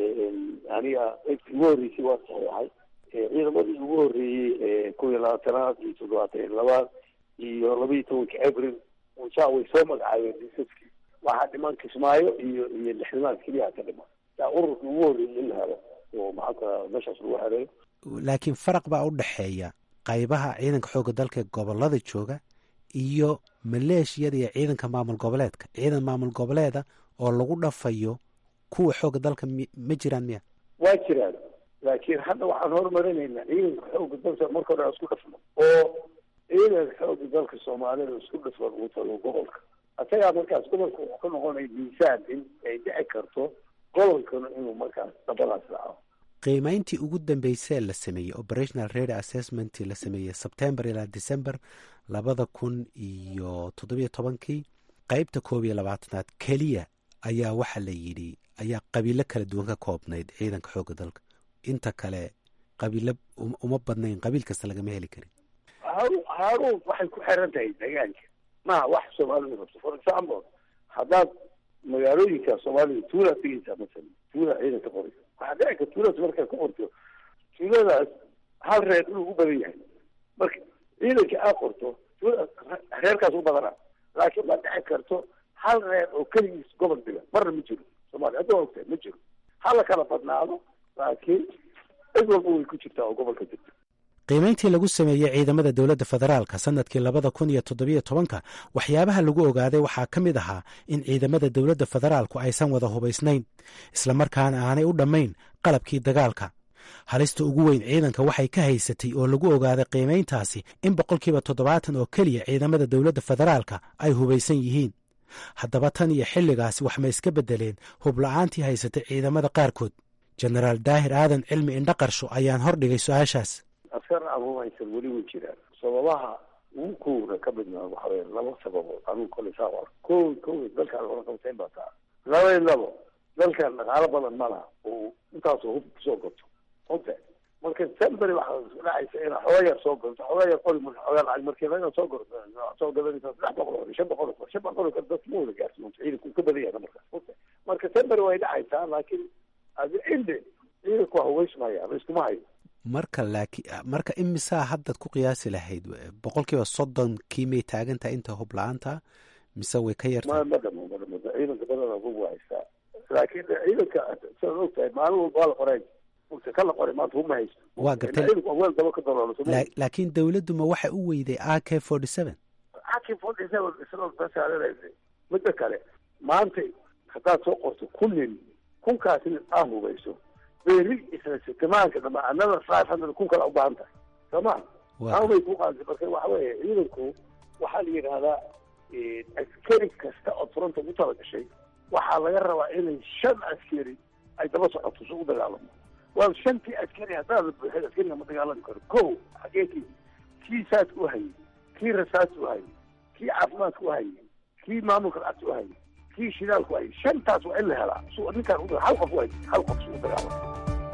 aniga eydkii ugu horreysay waa saxeexay ciidamadii ugu horreeyey kow iyo labaatanaad iyo toddobaatan iyo labaad iyo laba iyo tobanka abril usaa way soo magacaabeen disaskii waxaa dhiman kismaayo iyo iyo lixdamaad keliya ka dhiman saa ururka ugu horreeyey in la helo oo maxaanka meeshaas lagu xereeyo laakiin faraq baa u dhexeeya qaybaha ciidanka xoogga dalka gobolada jooga iyo maleeshiyada iyo ciidanka maamul goboleedka ciidan maamul goboleeda oo lagu dhafayo kuwa xooga dalka ma jiraan miya waa jiraan laakiin hadda waxaan horumarinaynaa ciidanka xooga dalka marka hore isku dhafno oo ciidanka xooga dalka soomaalida isku dhafan uu tago gobolka isagaa markaas gobolka wuxuu ka noqonaya miisaan in ay dhici karto gobolkana inuu markaas dabadaas dhaco qiimayntii ugu dambeysee la sameeyey operational rady assessment la sameeyey sebtembar ilaa december labada kun iyo toddobiyo tobankii qeybta koob iyo labaatanaad keliya ayaa waxaa la yidhi ayaa qabiilo kala duwan ka koobnayd ciidanka xoogga dalka inta kale qabiilo uma badnayn qabiil kasta lagama heli karin haru haruun waxay ku xiran tahay deegaanka maha wax soomaalida rabto for example haddaad magaalooyinka soomaalida tuulaa tegeysaa masalan tuulaa ciidanka qori waxaa dhici karta tuuladaas markaa ku qorto tuuladaas hal reer inuu u badan yahay marka ciidanka aad qorto tuuladaas reerkaas u badana laakiin ma dhici karto hal reer oo keligiis gobol dhiga marna ma jiro soomaaliya hadda waa ogtahay ma jiro hala kala badnaado laakiin cid walba way ku jirtaa oo gobolka jirta qiimayntii lagu sameeyey ciidamada dowladda federaalka sannadkii labada kun iyo toddobiyo tobanka waxyaabaha lagu ogaaday waxaa ka mid ahaa in ciidamada dowladda federaalku aysan wada hubaysnayn islamarkaana aanay u dhammayn qalabkii dagaalka halista ugu weyn ciidanka waxay ka haysatay oo lagu ogaaday qiimayntaasi in boqolkiiba toddobaatan oo keliya ciidamada dowladda federaalka ay hubaysan yihiin haddaba tan iyo xilligaasi wax ma iska beddeleen hubla'aantii haysatay ciidamada qaarkood jenaraal daahir aadan cilmi indhaqarsho ayaan hordhigay su-aashaas askar aan hubaysan weli way jiraan sababaha ugu kowna ka midna waxa weye laba sababood anugu kole saa qor ko kow dalkaan wada qabtayn baa taa laba iyo labo dalkan dhaqaalo badan ma laha oo intaasoo hub kusoo gato ote marka semberi waxaa dhacaysa ina xooga yar soo gato xooga yar qori marka xooga lacag markii laga soo gor soo gadanaysa saddex boqol oo shan boqol oo shan boqol oo dad ma wada gaarsiin ciidanku ka badan yahay markaas ote marka semberi way dhacaysaa laakiin adi cinde ciidanku waa hubaysmaya ama iskuma hayo marka laaki marka imisaa haddaad ku qiyaasi lahayd boqolkiiba soddonkii may taagantahay inta hub la-aanta mise way ka yartahay ma dhamo ma dhamo ciidanka badana hub waa haystaa laakiin ciidanka sidaad og tahay maalin walba waa la qoray mugta ka la qoray maanta hub ma haysto waa gartay ciidanku aweel daba ka daloolo laakiin dawladdu ma waxay u weyday a k forty seven aki forty seven isagoo basaaranaysa midda kale maanta haddaad soo qorto kun nin kunkaasina aa hubayso beri isla sitamaanka dambe another five hundred kun kale ubaahan tahay soo ma awbay ku qaadantay marka waxa weeye ciidanku waxaa la yidhahdaa askari kasta oo fronta ugu tala gashay waxaa laga rabaa inay shan askari ay daba socoto si u dagaalamo waa shantii askari haddaad la buuxin askariga ma dagaalami karo ko xageekii kii saas u hayay kii rasaas u hayay kii caafimaadka u hayay kii maamulka lacagta u hayay kii shidaalku hayay shantaas waa in la helaa su ninkaan u hal qof u hayay hal qof si u dagaalamo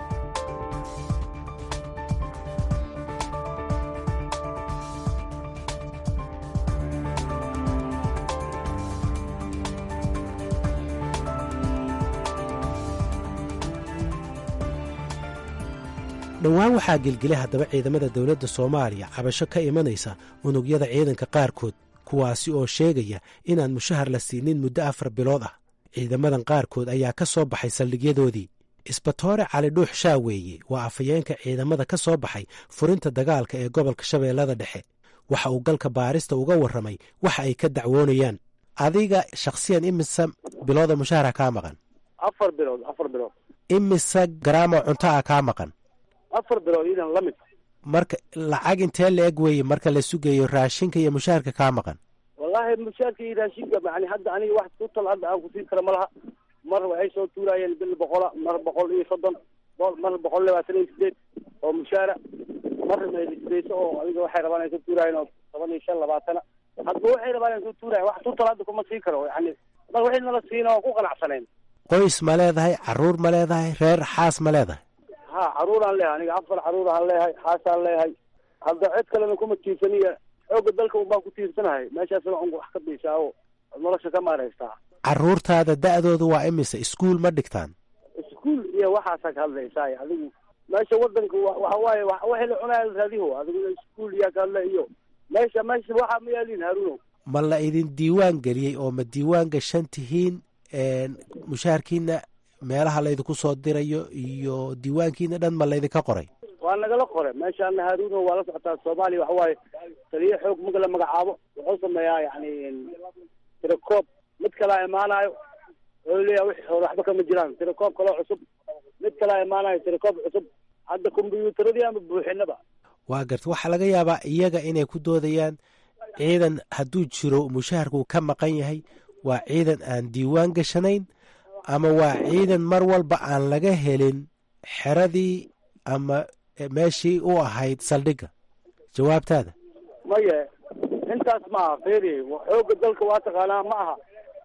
dhowaan waxaa gelgelay haddaba ciidamada dowladda soomaaliya cabasho ka imanaysa unugyada ciidanka qaarkood kuwaasi oo sheegaya inaan mushahar la siinin muddo afar bilood ah ciidamadan qaarkood ayaa ka soo baxay saldhigyadoodii isbatoore cali dhuux shaaweeye waa afhayeenka ciidamada ka soo baxay furinta dagaalka ee gobolka shabeellada dhexe waxa uu galka baarista uga warramay waxa ay ka dacwoonayaan adiga shakhsiyan imise bilooda mushahara kaa maqan afar bilood afar bilood imise garaamoo cunto ah kaa maqan afar bilood idan la mid marka lacag intee la eg weeye marka la sugayo raashinka iyo mushaharka kaa maqan wallahi mushaarka iyo raashinka yani hadda aniga wax ku tal hadda aan kusiin kara ma laha mar waxay soo tuuraayeen bil boqola mar boqol iyo soddon mar boqol labaatan iyo sideed oo mushaara mar sideyso oo adiga waxay rabaan ay soo tuuraayeen oo toban iyo shan labaatana hadba waxay rabaan ay soo tuurayen wax tutal hadda kuma siin karo yani mar waxay nala siina oo ku qanacsaneen qoys ma leedahay caruur ma leedahay reer xaas ma leedahay ha caruuraan leehay aniga afar caruur aan leehay xaasaan leehay hadda cid kalena kuma tiirsaniya xooga dalka un baan ku tiirsanahay meeshaasna un wax ka biisaa oo nolosha ka maaraystaa caruurtaada da'doodu waa imise iskuol ma dhigtaan iskuol iyo waxaasaa ka hadlaysaa adigu meesha wadanka waxa waaye waxay la cunaya raadiho adigu iskuol iyaa ka hadla iyo meesha meesha waxa ma yaalin haruuno ma la idin diiwaan geliyey oo ma diiwaan gashan tihiin mushaharkiina meelaha laydinku soo dirayo iyo diiwaankiina dhan ma laydinka qoray waa nagala qore meeshaana haruuno waa la socotaa soomaaliya waxa waaye taliyo xoog marka la magacaabo wuxuu sameeyaa yani tirakoob mid kalaa imaanayo wuxuu leeyahay wixii hore waxba kama jiraan tirakoob kaloo cusub mid kalaa imaanayo tirakoob cusub hadda kombyuutaradii ama buuxinaba waa garta waxaa laga yaabaa iyaga inay ku doodayaan ciidan hadduu jiro mushaharkuu ka maqan yahay waa ciidan aan diiwaan gashanayn ama waa ciidan mar walba aan laga helin xeradii ama meeshii u ahayd saldhigga jawaabtaada maye intaas ma aha feri xooga dalka waa taqaanaa ma aha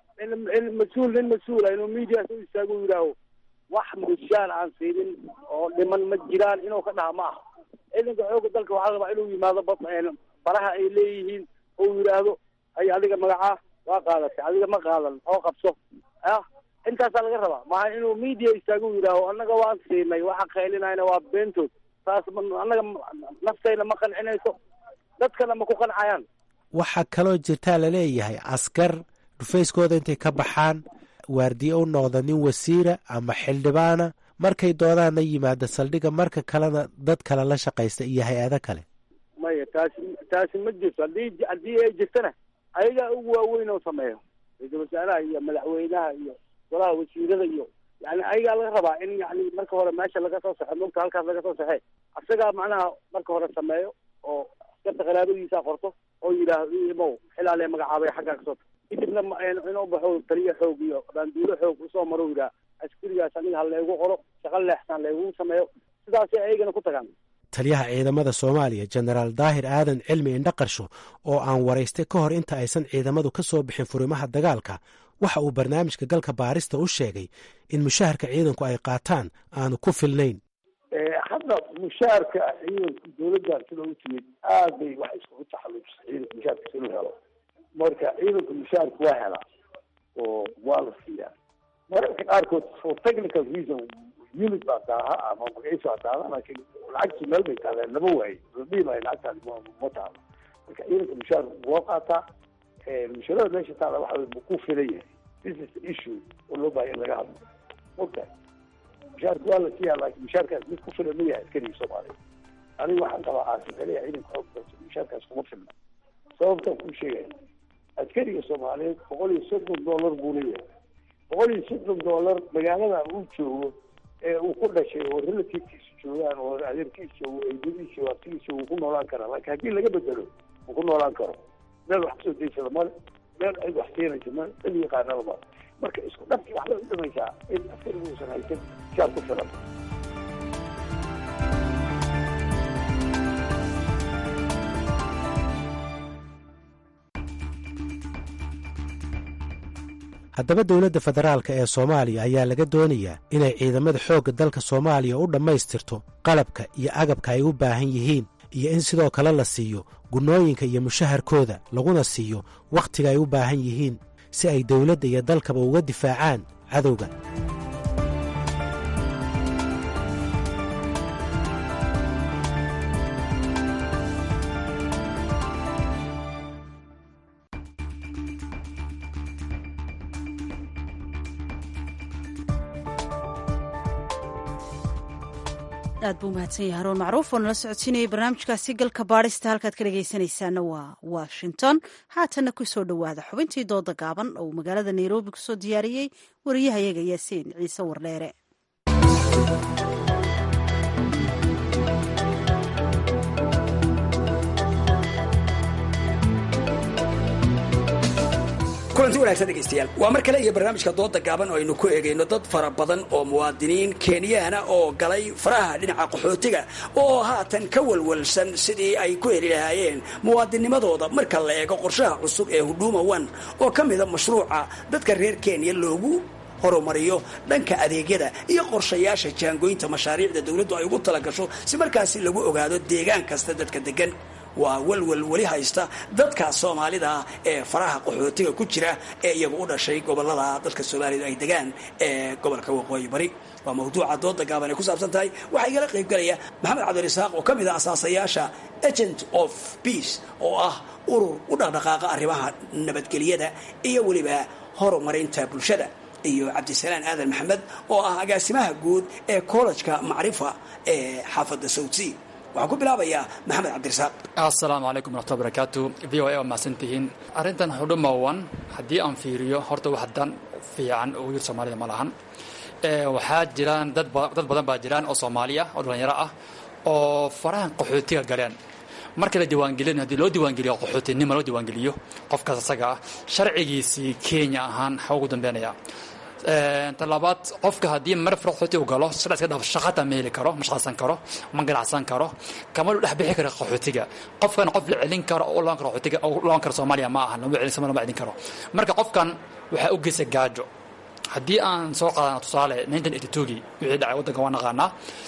in mas-uul nin mas-uula inuu media u istaago u yidhaaho wax mushaar aan siinin oo dhiman ma jiraan inuu ka dhaha ma aha ciidanka xooga dalka waxaa rabaa inuu yimaado baraha ay leeyihiin oo yidhaahdo ay adiga magacaa waa qaadatay adiga ma qaadan oo qabso ah intaasaa laga rabaa maaha inuu media istaago u yidhaaho annaga waan siinay waxa qaylinayna waa beentood taas annaga naftayna ma qancinayso dadkana ma ku qancayaan waxaa kaloo jirtaa laleeyahay askar dhufayskooda intay ka baxaan waardiye u noqda nin wasiira ama xildhibaana markay doodaanna yimaada saldhigga marka kalena dad kale la shaqaysta iyo hay-ado kale maya taasi taasi ma jirto haddii haddii ay jirtana ayagaa ugu waaweyn oo sameeyo ra-iisul wasaaraha iyo madaxweynaha iyo golaha wasiirada iyo yani ayagaa laga rabaa in yani marka hore meesha laga soo saxo mugta halkaas laga soo saxee asagaa macnaha marka hore sameeyo oo askarta qaraabadiisa qorto oo yidhaahdo imow xilaale magacaabay xaggaa kasoo kadibna inuu baxo taliyo xoog iyo baanduulo xoog usoo maro yidhaha askarigaas aniga ha laygu qoro shaqo leexsan laygu sameeyo sidaasay ayagana ku tagaan taliyaha ciidamada soomaaliya jenaraal daahir aadan cilmi indhaqarsho oo aan waraystay ka hor inta aysan ciidamadu ka soo bixin furimaha dagaalka waxa uu barnaamijka galka baarista u sheegay in mushaharka ciidanku ay qaataan aanu ku filnayn hadda mushaarka ciidanka dawladdan sida u timid aad bay wax iskugu taxalluujisay ciidanka mushaarkiisa inuu helo marka ciidanka mushaarka waa helaa oo waa la siiyaa mararka qaarkood for technical reason unit baa daaha ama magaciisa baa daaha laakiin lacagtii meel bay taaleen lama waayo la dhihi maayo lacagtaadi ma ma taalo marka ciidanka mushaarka waa qaataa mushaarada meesha taala waxa wey ma ku filan yahay this is the issue oo loo baahaya in laga hadlo mogtahay mushaarka waa la siiyaa laakiin mushaarkaas mid ku filan ma yahay askariga soomaaliya aniga waxaan qabaa aasifaliya ciidanka xoog dalka mushaarkaas kuma filna sababtaan kuu sheegaya askariga soomaaliyeed boqol iyo soddon dollar buu leeyahay boqol iyo soddon dollar magaalada uu joogo ee uu ku dhashay oo relativkiisa joogaan oo adeerkiisa joogo eedadiisa joogo abtigiisa uu ku noolaan karaa laakiin haddii laga bedelo uu ku noolaan karo meel wax kusoo daysada male meel cid wax siinaysa male cid yaqaanaba male marka isku dhabkii waxbay u dhimaysaa in askarigu uusan haysan shaar ku filan haddaba dowladda federaalka ee soomaaliya ayaa laga doonayaa inay ciidamada xoogga dalka soomaaliya u dhammaystirto qalabka iyo agabka ay u baahan yihiin iyo in sidoo kale la siiyo gunnooyinka iyo mushaharkooda laguna siiyo wakhtiga ay u baahan yihiin si ay dowladda iyo dalkaba uga difaacaan cadowga aad buu mahadsan yahay haruun macruuf oo nala socodsiinayay barnaamijkaasi galka baadhista halkaad ka dhegaysanaysaana waa washington haatanna ku soo dhowaada xubintii dooda gaaban oo uu magaalada nairobi kusoo diyaariyey wariyahayaga yaasiin ciise wardheere kulanti wanagsan dhegaystayaal waa mar kale iyo barnaamijka dooda gaaban oo aynu ku eegayno dad fara badan oo muwaadiniin kenyaana oo galay faraha dhinaca qaxootiga oo haatan ka walwalsan sidii ay ku heli lahaayeen muwaadinimadooda marka la eego qorshaha cusub ee huduma one oo ka mida mashruuca dadka reer kenya loogu horumariyo dhanka adeegyada iyo qorshayaasha jaangooynta mashaariicda dowladdu ay ugu talagasho si markaasi lagu ogaado deegaan kasta dadka degan waa walwal weli haysta dadka soomaalida ee faraha qaxootiga ku jira ee iyagu u dhashay gobolada dadka soomaalidu ay degaan ee gobolka waqooyi bari waa mawduuca dooda gaaban ay ku saabsan tahay waxaa igala qaybgalaya maxamed cabdirasaaq oo ka mid ah asaasayaasha agent of peace oo ah urur u dhaqdhaqaaqa arrimaha nabadgelyada iyo weliba horumarinta bulshada iyo cabdisalaan aadan maxamed oo ah agaasimaha guud ee kollejka macrifa ee xaafadda sawdsea waxaan ku bilaabayaa maxamed cabdirasaaq assalaamu calaykum waraxmatulla barakaatu v o a waa mahadsantihiin arrintan xudhuma wan haddii aan fiiriyo horta wax dan fiican oo yir soomaalida ma lahan waxaa jiraan dad badan baa jiraan oo soomaaliya oo dhallinyaro ah oo farahan qaxootiga galeen marka la diiwaangelin haddii loo diiwaangeliyo qaxootinima loo diiwaangeliyo qofkaas asaga ah sharcigiisii kenya ahaan xa ugu dambeynaya talabaad qofka haddii mar farxooti u galo sida iska dhaaf shaqata ma heli karo ma shaqaysan karo ma ganacsan karo kama dhex bixi karo qaxootiga qofkan qof la celin karo oo loon karo qaxootiga oo loon karo Soomaaliya ma aha lama celin Soomaaliya ma celin karo marka qofkan waxa u geysay gaajo haddii aan soo qaadano tusaale 1982gii wixii dhacay waddanka waa naqaanaa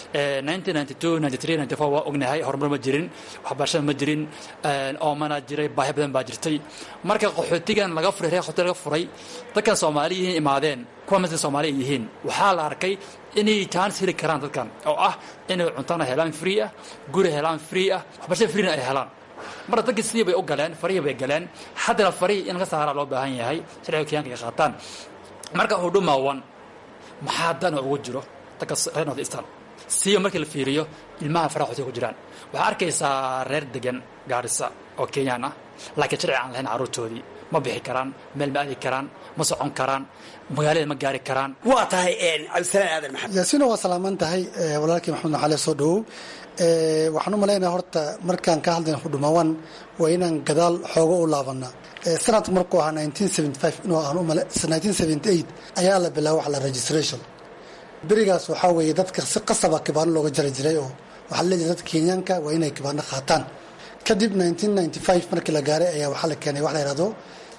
1992 93 94 waa ognahay horumar ma jirin waxbarashada ma jirin oomana jiray baahi badan baa jirtay marka qaxootigan laga furay reer qaxooti laga furay dadkan soomaali yihiin imaadeen kuwa masla soomaali yihiin waxaa la arkay inay chance heli karaan dadkan oo ah inay cuntana helaan free ah guri helaan free ah waxbarashada freena ay helaan marka dadkii sidii bay u galeen farihii bay galeen haddana farihii in laga saaraa loo baahan yahay sharciga kenyaanka ay qaataan marka huduma one maxaa dana ugu jiro dadka reer north eastern siiba markii la fiiriyo ilmaha faraha xotiga ku jiraan waxaa arkaysaa reer degan gaarisa oo kenyaan ah laakiin sharci aan lahayn carruurtoodii ma bixi karaan meel ma aadi karaan ma socon karaan magaalada ma gaari karaan waa tahay cabdisalaan aadan maxamed yaasiino waa salaaman tahay walaalkii maxamed naxaale soo dhawow waxaan u malaynaya horta markaan ka hadlayna hudhumawan waa inaan gadaal xoogo u laabana sanadka markuu ahaa inuu aan ayaa la bilaaba wax la registration berigaas waxaa weeye dadka si qasaba kibaano looga jari jiray oo waxaa leeyahay dadka kenyaanka waa inay kibaano qaataan kadib markii la gaaray ayaa waxaa la keenay wax la yihahdo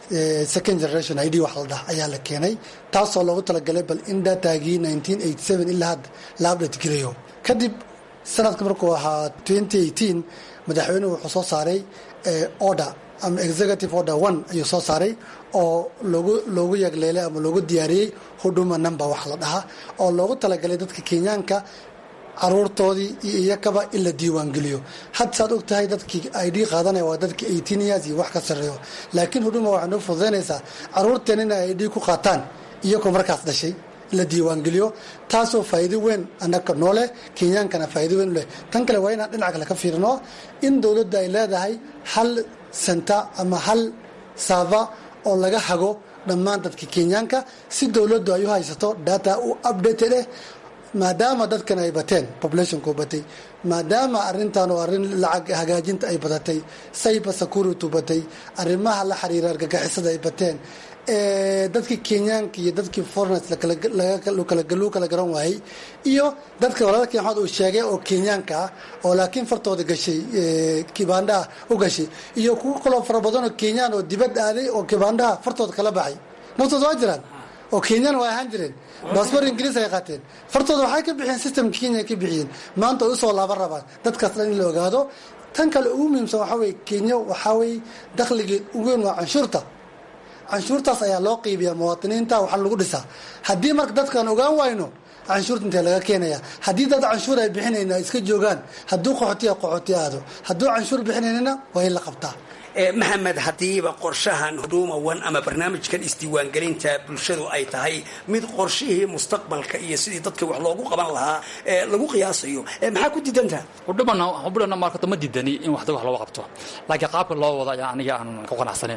second generation id wax la dhaha ayaa la keenay taasoo loogu talagalay bal in datagii nineteen eighty seven ilaa hadda la update geliyo kadib sanadka markuu ahaa twenty eighteen madaxweynuhu wuxuu soo saaray order ama executive order one ayuu soo saaray oo loogu loogu yagleelay ama loogu diyaariyey huduma number wax la dhahaa oo loogu talagalay dadka kenyaanka caruurtoodii iyo iyakaba in la diiwaangeliyo had saad og tahay dadkii id qaadanaya waa dadkii eighteen years iyo wax ka sarreeyo laakiin huduma waxay noo fududaynaysaa caruurteen inay id ku qaataan iyagoo markaas dhashay la diiwaangeliyo taasoo faa'iido weyn annaga nooleh kenyaankana faa'iido weyn leh tan kale waa inaan dhinaca kale ka fiirino in dowladda ay leedahay hal senta ama hal saava oo laga hago dhammaan dadka kenyaanka si dowladdu ay u haysato data u updated eh maadaama dadkan ay bateen populationku batay maadaama arintan oo arrin lacag hagaajinta ay badatay cyber security batay arrimaha la xiriira argagixisada ay bateen dadkii kenyaanka iyo dadkii foreigners lagu kala garan waayey iyo dadka walaalkii maxamed uu sheegay oo kenyaanka ah oo laakiin fartooda gashay kibaandhaha u gashay iyo kuwo kaloo fara badan oo kenyaan oo dibad aaday oo kibaandhaha fartooda kala baxay naftooda waa jiraan oo kenyaan waa ahaan jireen baasboor ingiriis ay qaateen fartooda waxay ka bixiyeen systemka kenya ay ka bixiyeen maanta ay usoo laaban rabaan dadkaas dhan in la ogaado tan kale ugu muhiimsan waxaa weye kenya waxaa weye dakhligeed ugu weyn waa canshuurta canshuurtaas ayaa loo qiibiyaa muwaadiniinta waxaa lagu dhisaa haddii marka dadkaan ogaan wayno canshuurta intee laga keenaya haddii dad canshuur ay bixinayna iska joogaan hadduu qaxootiya qaxooti aado hadduu canshuur bixinaynana waa in la qabtaa maxamed haddiiba qorshahan huduma one ama barnaamijkan isdiiwaangelinta bulshadu ay tahay mid qorshihii mustaqbalka iyo sidii dadka wax loogu qaban lahaa lagu qiyaasayo maxaa ku diidantaha hudhumana hudhana markata ma diidani in waxda wax looga qabto laakiin qaabka loo wada ayaa aniga aanan ku qanacsanin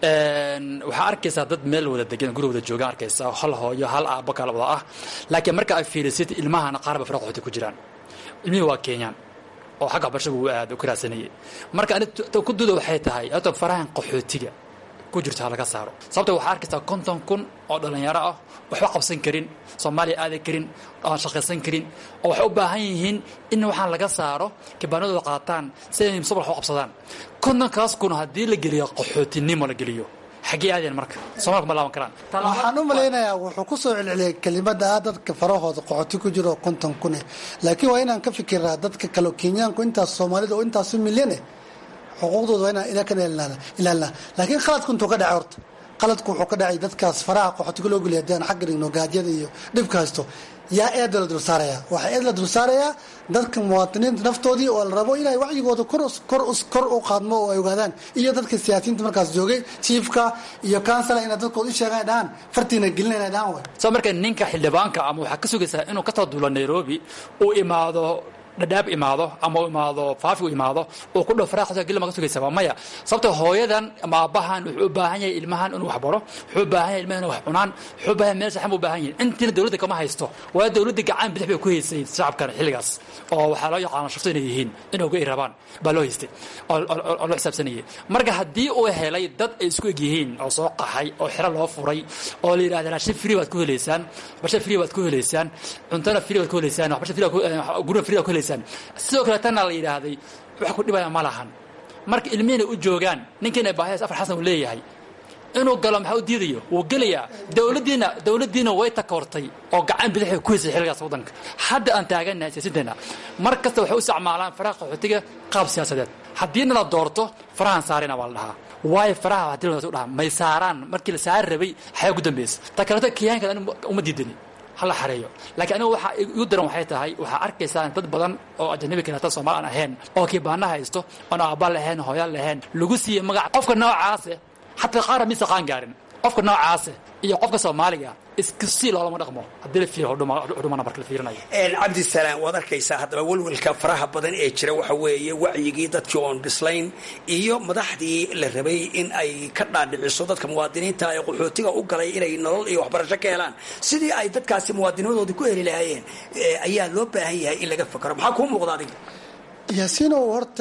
waxaa arkaysaa dad meel wada degan guri wada joogaan arkaysaa hal hooyo hal aabbo kala wada ah laakiin marka ay fiirisid ilmahana qaarba fara qaxooti ku jiraan ilmihii waa kenyaan oo xagga waxbarashada uu aad u ka raadsanayay marka ani ku duda waxay tahay ato farahan qaxootiga ku jirto ha laga saaro sababta waxaa arkaysaa konton kun oo dhallinyaro ah waxba qabsan karin soomaaliya aadan karin aan shaqaysan karin oo waxay u baahan yihiin in waxaan laga saaro kibaanadooda qaataan si ay mustaqbal wax u qabsadaan kontonkaas kun haddii la geliyo qaxootinimo la geliyo xaggee aadeen marka soomaalka ma laaban karaan waxaan u malaynayaa wuxuu ku soo celceliyay kelimada ah dadka farahooda qoxoti ku jiro oo konton kune laakiin waa inaan ka fikiraa dadka kale kenyaanku intaas soomaalida oo intaasu milyan eh xuquuqdooda waa inaan ilaa ka ilaalnaa laakiin khaladku intuu ka dhacay horta qaladku wuxuu ka dhacay dadkaas faraha qoxotiga loo geliya haddii aan xagga dhigno gaajyada iyo dhibka haysto yaa eeda la dul saarayaa waxaa eed la dul saarayaa dadka muwaadiniinta naftoodii oo la rabo inay wacyigooda kor u qaadmo oo ay ogaadaan iyo dadka siyaasiyiinta markaas joogay jiifka iyo kansala inay dadkooda u sheegaan dhahaan fartiina gelina inay dhahaan way soo marka ninka xildhibaanka ama waxaa ka sugaysaa inuu ka taduulo nairobi uu imaado dhadhaab imaado ama u imaado faafi u imaado uu ku dhow faraaqasa gilma ka sugaysa waa maya sababta hooyadan ama aabbahan wuxuu u baahan yahay ilmahan inuu wax baro wuxuu u baahan yahay ilmahan inuu wax cunaan wuxuu u baahan yahay meel saxan buu u baahan yahay intiina dowladda kama haysto waa dowladda gacan bidix bay ku haysay shacabkan xilligaas oo waxaa loo yaqaana shufto inay yihiin inay uga irabaan baa loo haystay oo loo xisaabsanayay marka haddii uu helay dad ay isku eg yihiin oo soo qaxay oo xero loo furay oo la yidhahda raashin free baad ku helaysaan waxbarasho free baad ku helaysaan cuntona free baad ku helaysaan waxbarasho free gurina free baad ku helaysaan sidoo kale tanna la yidhaahday wax ku dhibaya ma lahan marka ilmihiina u joogaan ninkiina baahidaas afar xasan uu leeyahay inuu galo maxaa u diidayo wuu gelayaa dowladdiina dowladdiina way takoortay oo gacan bidixay ku haysay xilligaas waddanka hadda aan taaganahay siyaasaddeena mar kasta waxay u isticmaalaan faraha qaxootiga qaab siyaasadeed haddiina la doorto farahan saarina waa la dhahaa waayo faraha haddii la dhahaa may saaraan markii la saari rabay xayaa ugu dambaysa ta kaleeto kiyaanka uma diidani hala xareeyo laakiin anigu waxaa igu daran waxay tahay waxaa arkaysaa dad badan oo ajanabi kaleeta soomaali aan ahayn oo kibaana haysto oon aabba lahayn hooyaan lahayn lagu siiyey magac qofka noocaase xataa qaara mise qaan gaarin qofka noocaase iyo qofka soomaaliga iskusii loolama dhaqmo haddii la fiiriyo hudhumana marka la fiirinayo cabdisalaam waad arkaysaa haddaba welwelka faraha badan ee jira waxa weeye wacyigii dadkii oon bislayn iyo madaxdii la rabay in ay ka dhaadhiciso dadka muwaadiniinta ee qaxootiga u galay inay nolol iyo waxbarasho ka helaan sidii ay dadkaasi muwaadinimadoodii ku heli lahaayeen ayaa loo baahan yahay in laga fakaro maxaa kuu muuqda adiga yaasiinow horta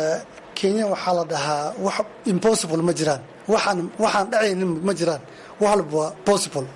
kenya waxaa la dhahaa wax impossible ma jiraan waxaan waxaan dhacaynin ma jiraan wax walba waa possible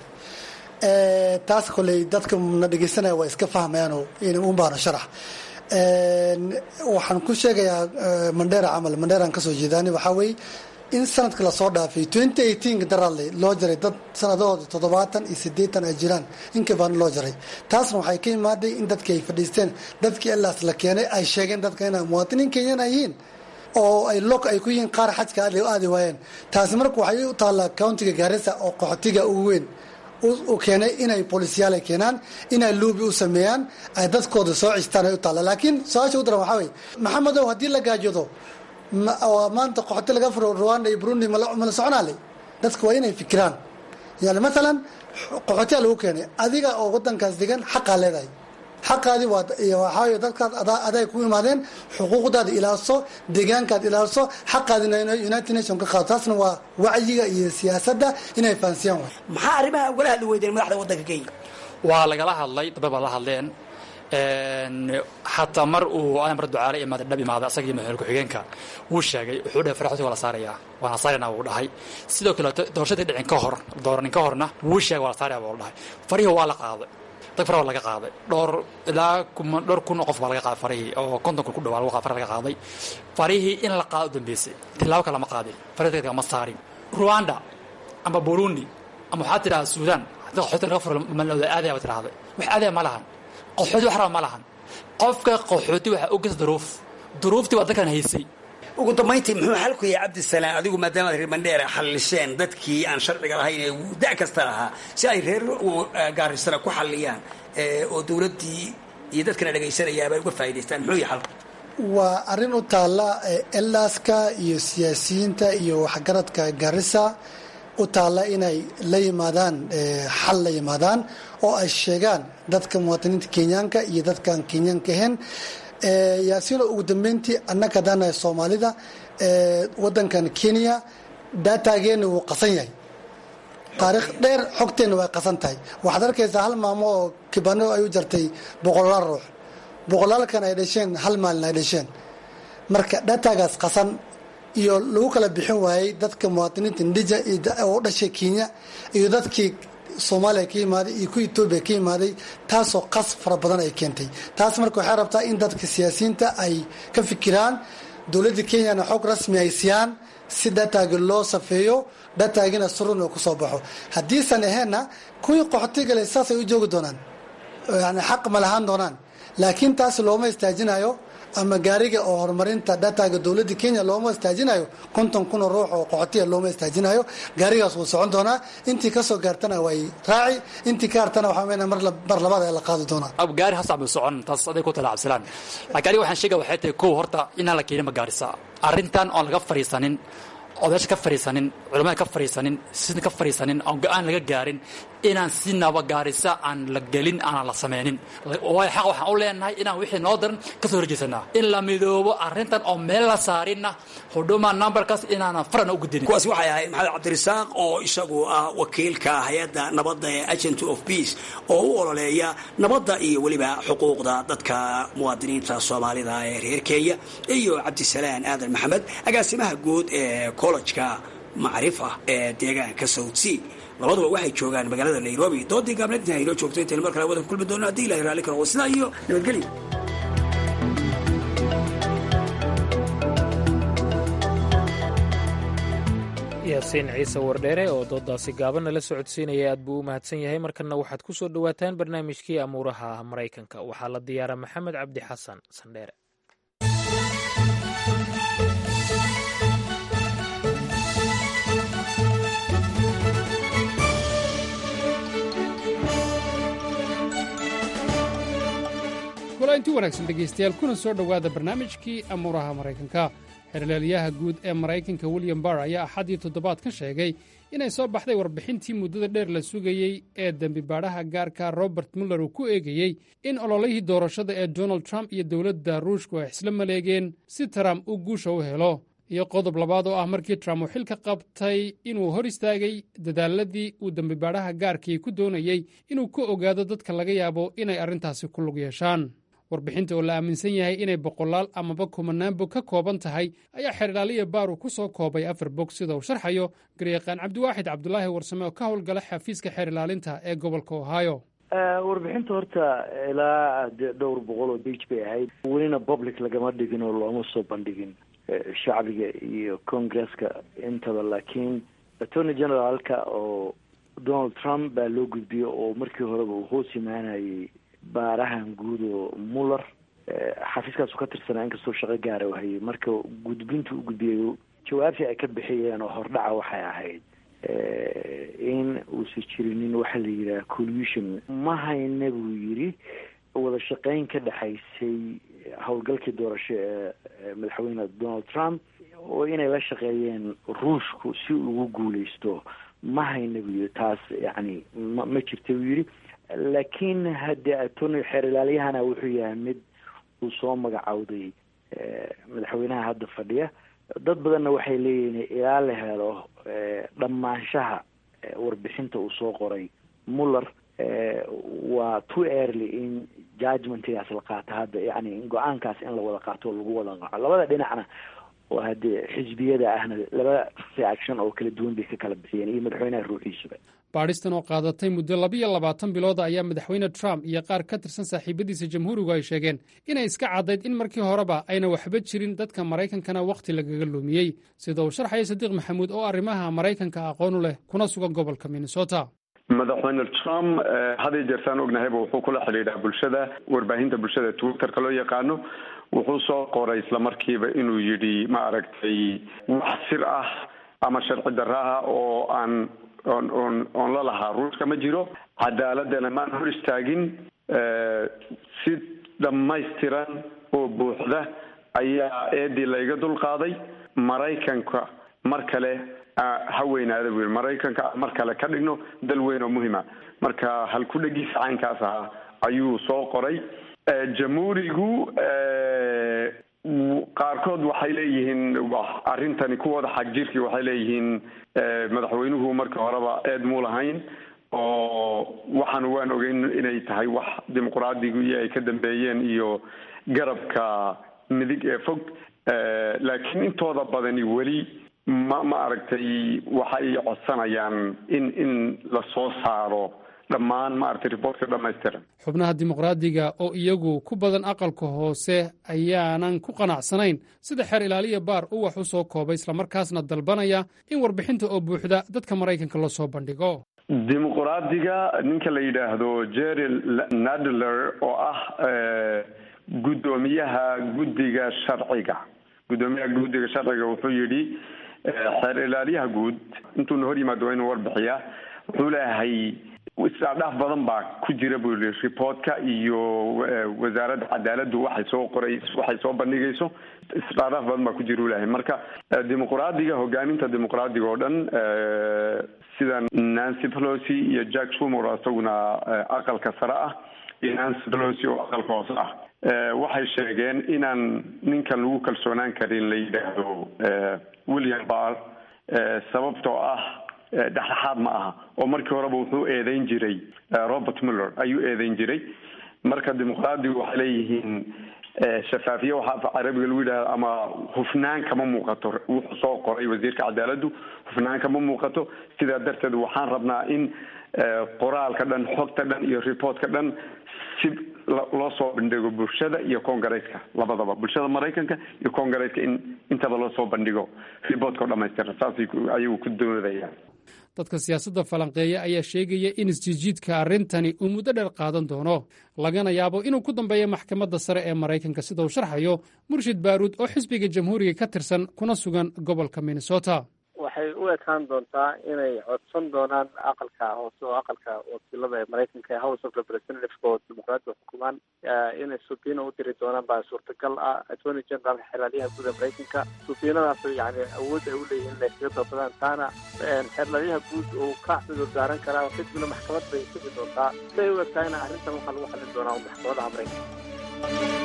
taas koley dadka na dhegeysanaya waa iska fahmayaanoo un baano sharax waxaan ku sheegayaa mandheera camal mandheeraan kasoo jeedaani waxaa weeye in sanadka lasoo dhaafay twenty eighteenka daraadle loo jaray dad sanadahooda toddobaatan iyo siddeetan ay jiraan inka badan loo jaray taasna waxay ka imaaday in dadkii ay fadhiisteen dadkii ilaas la keenay ay sheegeen dadka inay muwaadiniin kenyana yihiin oo ay lok ay ku yihiin qaar xajka aadi waayeen taasi marka waxay u taallaa countiga gaarisa oo qaxootiga ugu weyn u keenay inay bolisyaal ay keenaan inay luubi u sameeyaan ay dadkooda soo cistaan ay u taalla laakiin su-aasha u daran waxaa weye maxamedow haddii la gaajoodo maanta qaxooti laga furo rwanda iyo burundi mala soconaale dadka waa inay fikiraan yani maalan qaxootiyaa lagu keenay adiga oo wadankaas degan xaqaa leedahay xaqaadi waxaa dadkaas aday ku imaadeen xuquuqdaada ilaaliso deegaankaad ilaaliso xaqaadina united nation ka qaado taasna waa wacyiga iyo siyaasadda inay fahansiyaan way maxaa arrimaha ugala hadli weydeen madaxda waddanka kenya waa lagala hadlay dabad baa la hadleen xataa mar uu amar ducaale imaada dhab imaada asagii madaxweyne ku-xigeenka wuu sheegay wuxuu dhahay faraxooti waa la saarayaa waana saarayna wuu dhahay sidoo kale doorashadii dhicin ka hor dooranin ka horna wuu sheegay waa la saaraya buu dhahay farihii waa la qaaday dag fara waa laga qaaday dhowr ilaa dhowr kun oo qof baa laga qaaday farihii oo konton kun ku dhawaa fara laga qaaday farihii in la qaado u dambeysay tilaabo kale ma qaadin farihii degdega ma saarin rwanda ama burundi ama waxaa tidhahda suudaan haddii qaxooti laga furo malooda aadaya ba tidhahday wax aadaya ma lahan qaxooti wax raba ma lahan qofka qaxooti waxaa ogeysa duruuf duruuftii baa dadkan haysay ugu dambayntii muxuu xalku yahay cabdisalaam adigu maadaamaad reer mandheera xallisheen dadkii aan sharciga lahayn ee da' kasta lahaa si ay reer gaarisana ku xalliyaan oo dowladdii iyo dadkana dhegaysanayaaba uga faa'idaystaan muxuu yahay xalku waa arrin u taalla elaaska iyo siyaasiyiinta iyo waxgaradka garissa u taalla inay la yimaadaan xal la yimaadaan oo ay sheegaan dadka muwaadiniinta kenyaanka iyo dadkaan kenyaanka ahayn yaasino ugu dambeyntii annaka haddaanahay soomaalida wadankan kenya daataageena wuu qasan yahay taariikh dheer xogteenna way qasan tahay waxaad arkaysaa hal maamo oo kibano ay u jartay boqolaal ruux boqolaalkan ay dhasheen hal maalin ay dhasheen marka daataagaas qasan iyo lagu kala bixin waayey dadka muwaadiniinta ndija oo dhashay kenya iyo dadkii soomaaliya ka yimaaday iyo ku etoobiya ka yimaaday taasoo qas fara badan ay keentay taas marka waxay rabtaa in dadka siyaasiyiinta ay ka fikiraan dowladda kenyana xog rasmi ay siiyaan si dataagi loo safeeyo dataagina surun oo kusoo baxo haddiisan aheenna kuwii qaxootigale saasay u joogi doonaan yani xaq ma lahaan doonaan laakiin taas looma istaajinayo ama gaariga oo horumarinta dataga dowladda kenya looma istaajinayo konton kun oo ruux oo qaxootiya looma istaajinayo gaarigaas wuu socon doonaa intii kasoo gaartana way raaci intii ka hartana waxaa weynaa mar labaad ee la qaadi doonaa gaari hasac buu socon taas aday ku tala cabsilaan laakiin aniga waxaan sheegaya waxay tahay kow horta inaan la keenin ma gaarisa arrintan oon laga fadhiisanin odayaasha ka fadhiisanin culamada ka fadhiisanin sida ka fadhiisanin oon go-aan laga gaarin inaan si nabagaarisa aan la gelin aanan la samaynin waayo xaq waxaan u leenahay inaan wixii noo daran ka soo horjeesanaa in la midoobo arrintan oo meel la saarinna hudhuma numberkaas inaanan farana u gudinin kuwaasi waxay ahayd maxamed cabdirasaaq oo isagu ah wakiilka hay-adda nabadda ee agent of peace oo u ololeeya nabadda iyo weliba xuquuqda dadka muwaadiniinta soomaalida ee reer kenya iyo cabdisalaan aadan maxamed agaasimaha guud ee collejka macrifa ee deegaanka south sea labaduba waxay joogaan magaalada nairobi doodii gaableedna aynoo joogto intaynu mar kale wadan ku kulmi doono haddii ilahay raalli karo sidaa iyo nabadgelyo yaasiin ciise wardheere oo doodaasi gaabanna la socodsiinaya aad buu u mahadsan yahay markanna waxaad ku soo dhowaataan barnaamijkii amuuraha maraykanka waxaa la diyaara maxamed cabdi xasan sandheere inti wanaagsan dhegaystayaal kuna soo dhowaada barnaamijkii amuuraha maraykanka xerleelyaha guud ee maraykanka william barr ayaa axaddii toddobaad ka sheegay inay soo baxday warbixintii muddada dheer la sugayey ee dembibaadhaha gaarka robert muller uu ku eegayey in ololihii doorashada ee donald trump iyo dowladda ruushku ay isla maleegeen si trump uu guusha u helo iyo qodob labaad oo ah markii trump uu xilka qabtay inuu hor istaagay dadaaladii uu dembibaadhaha gaarkii ku doonayey inuu ka ogaado dadka laga yaabo inay arrintaasi ku lug yeeshaan warbixinta oo la aaminsan yahay inay boqolaal amaba kumanaan bog ka kooban tahay ayaa xeerdhaaliya baaru ku soo koobay afar bog sida uu sharxayo garyaqaan cabdiwaaxid cabdulaahi warsame oo ka howlgala xafiiska xeer ilaalinta ee gobolka ohio warbixinta horta ilaa dhowr boqol oo big bay ahayd welina public lagama dhigin oo looma soo bandhigin shacbiga iyo congresska intaba laakiin attorney generaalka oo donald trump baa loo gudbiyey oo markii horeba uu hoos imaanayay baarahan guud oo muller xafiiskaasu ka tirsanaa inkastoo shaqo gaara u hayay marka gudbinta u gudbiyey jawaabtii ay ka bixiyeen oo hordhaca waxay ahayd in uusan jirinin waxa la yidhaha collusion ma hayna buu yidhi wada shaqeyn ka dhexaysay howlgalkii doorasho ee madaxweyne donald trump oo inay la shaqeeyeen ruushku si ugu guuleysto ma hayna buu yidhi taas yacni ma ma jirta buu yidhi laakiin haddee attorney xeer ilaaliyahana wuxuu yahay mid uu soo magacowday madaxweynaha hadda fadhiya dad badanna waxay leeyihiin ilaa la helo dhammaanshaha warbixinta uu soo qoray muller waa too early in judgmentigaas la qaato hadda yani in go-aankaas in la wada qaato oo lagu wada qaco labada dhinacna oo haddee xisbiyada ahna laba reaction oo kala duwan bay ka kala bixiyeen iyo madaxweynaha ruuxiisuba baadhistan oo qaadatay muddo labiyo labaatan bilooda ayaa madaxweyne trump iyo qaar ka tirsan saaxiibadiisa jamhuurigu ay sheegeen inay iska caddayd in markii horeba ayna waxba jirin dadka maraykankana wakhti lagaga lumiyey sida uu sharxaya sadiiq maxamuud oo arrimaha maraykanka aqoonu leh kuna sugan gobolka minnesota madaxweyne trump haday jeertaan ognahayba wuxuu kula xidhiidhaa bulshada warbaahinta bulshada twitterka loo yaqaano wuxuu soo qoray islamarkiiba inuu yidhi ma aragtay wax sir ah ama sharci darro ah oo aan oon oon oon la lahaa ruushka ma jiro cadaaladana maan hor istaagin si dhammaystiran oo buuxda ayaa eedii layga dul qaaday maraykanka mar kale ha weynaada buu yidhi maraykanka mar kale ka dhigno dal weyn oo muhima marka halku-dhegiisa caynkaas ahaa ayuu soo qoray jamhuurigu qaarkood waxay leeyihiin arrintani kuwooda xag jirkii waxay leeyihiin madaxweynuhu markii horeba eed muu lahayn oo waxaan waan ogeyn inay tahay wax dimuqraadigu ay ka dambeeyeen iyo garabka midig ee fog laakiin intooda badani weli ma ma aragtay waxay codsanayaan in in la soo saaro dhammaan maaragtay riboortka dhamaystiran xubnaha dimuqraadiga oo iyagu ku badan aqalka hoose ayaanan ku qanacsanayn sida xeer ilaaliya baar uu wax u soo koobay islamarkaasna dalbanaya in warbixinta oo buuxda dadka maraykanka loo soo bandhigo dimuqraadiga ninka la yidhaahdo jerry nadler oo ah guddoomiyaha guddiga sharciga guddoomiyaha guddiga sharciga wuxuu yidhi xeer ilaaliyaha guud intuuna hor yimaado waa inuu warbixiyaa wuxuu leeyahay isdhaadhaaf badan baa ku jira buu yihi reportka iyo wasaaradda cadaaladdu waxay soo qoray waxay soo bandhigayso isdhaadhaaf badan baa ku jira u leeyahay marka dimuqraadiga hogaaminta dimuqraadiga oo dhan sida nancy pelosi iyo jack shumor isaguna aqalka sare ah iyo nancy pelosi oo aqalka hoose ah waxay sheegeen inaan ninkan lagu kalsoonaan karin la yidhaahdo william barr sababtoo ah dhexdhexaad ma aha oo markii horeba wuxuu eedeyn jiray robert muller ayuu eedeyn jiray marka dimuqraadigu waxay leeyihiin shafaafiye waxaa af carabiga lagu yidhahdo ama hufnaan kama muuqato wuxuu soo qoray wasiirka cadaaladdu hufnaan kama muuqato sidaa darteed waxaan rabnaa in qoraalka dhan xogta dhan iyo reportka dhan si loo soo bandhigo bulshada iyo congaresska labadaba bulshada maraykanka iyo congaresska in intaba loo soo bandhigo reportka oo dhamaystiran saasay ayagu ku doodayaan dadka siyaasadda falanqeeya ayaa sheegaya in isjiidjiidka arrintani uu muddo dheer qaadan doono lagana yaabo inuu ku dambeeyo maxkamadda sare ee maraykanka sida uu sharxayo murshid baaruud oo xisbiga jamhuuriga ka tirsan kuna sugan gobolka minnesota waxay u ekaan doontaa inay codsan doonaan aqalka hoose oo aqalka wakiilada ee maraykanka ee house of representativeka oo dimuqraadiga xukumaan inay subiina u diri doonaan baa suurtagal ah attorney generalka xeerlaaliyaha guud ee maraykanka subiinadaas yani awood ay uleeyihin inay kaga dalbadaan taana xeerlaaliyaha guud uu ka cudur daaran karaa kadibna maxkamad bay sugi doontaa siday u egtahayna arrintan waxaa lagu xallin doonaa maxkamadaha maraykanka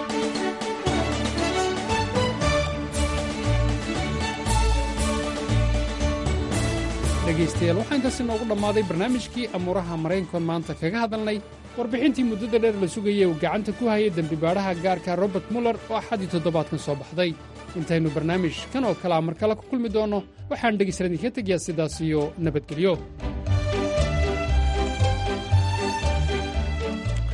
dhegaystayaal waxaa intaasi noogu dhammaaday barnaamijkii amuuraha maraykankoon maanta kaga hadalnay warbixintii muddada dheer la sugayay uu gacanta ku hayay dembibaadhaha gaarka robert muller oo axaddii toddobaadkan soo baxday intaynu barnaamij kan oo kalea mar kale ku kulmi doonno waxaan dhegaystalan idinka tegayaa sidaas iyo nabadgelyo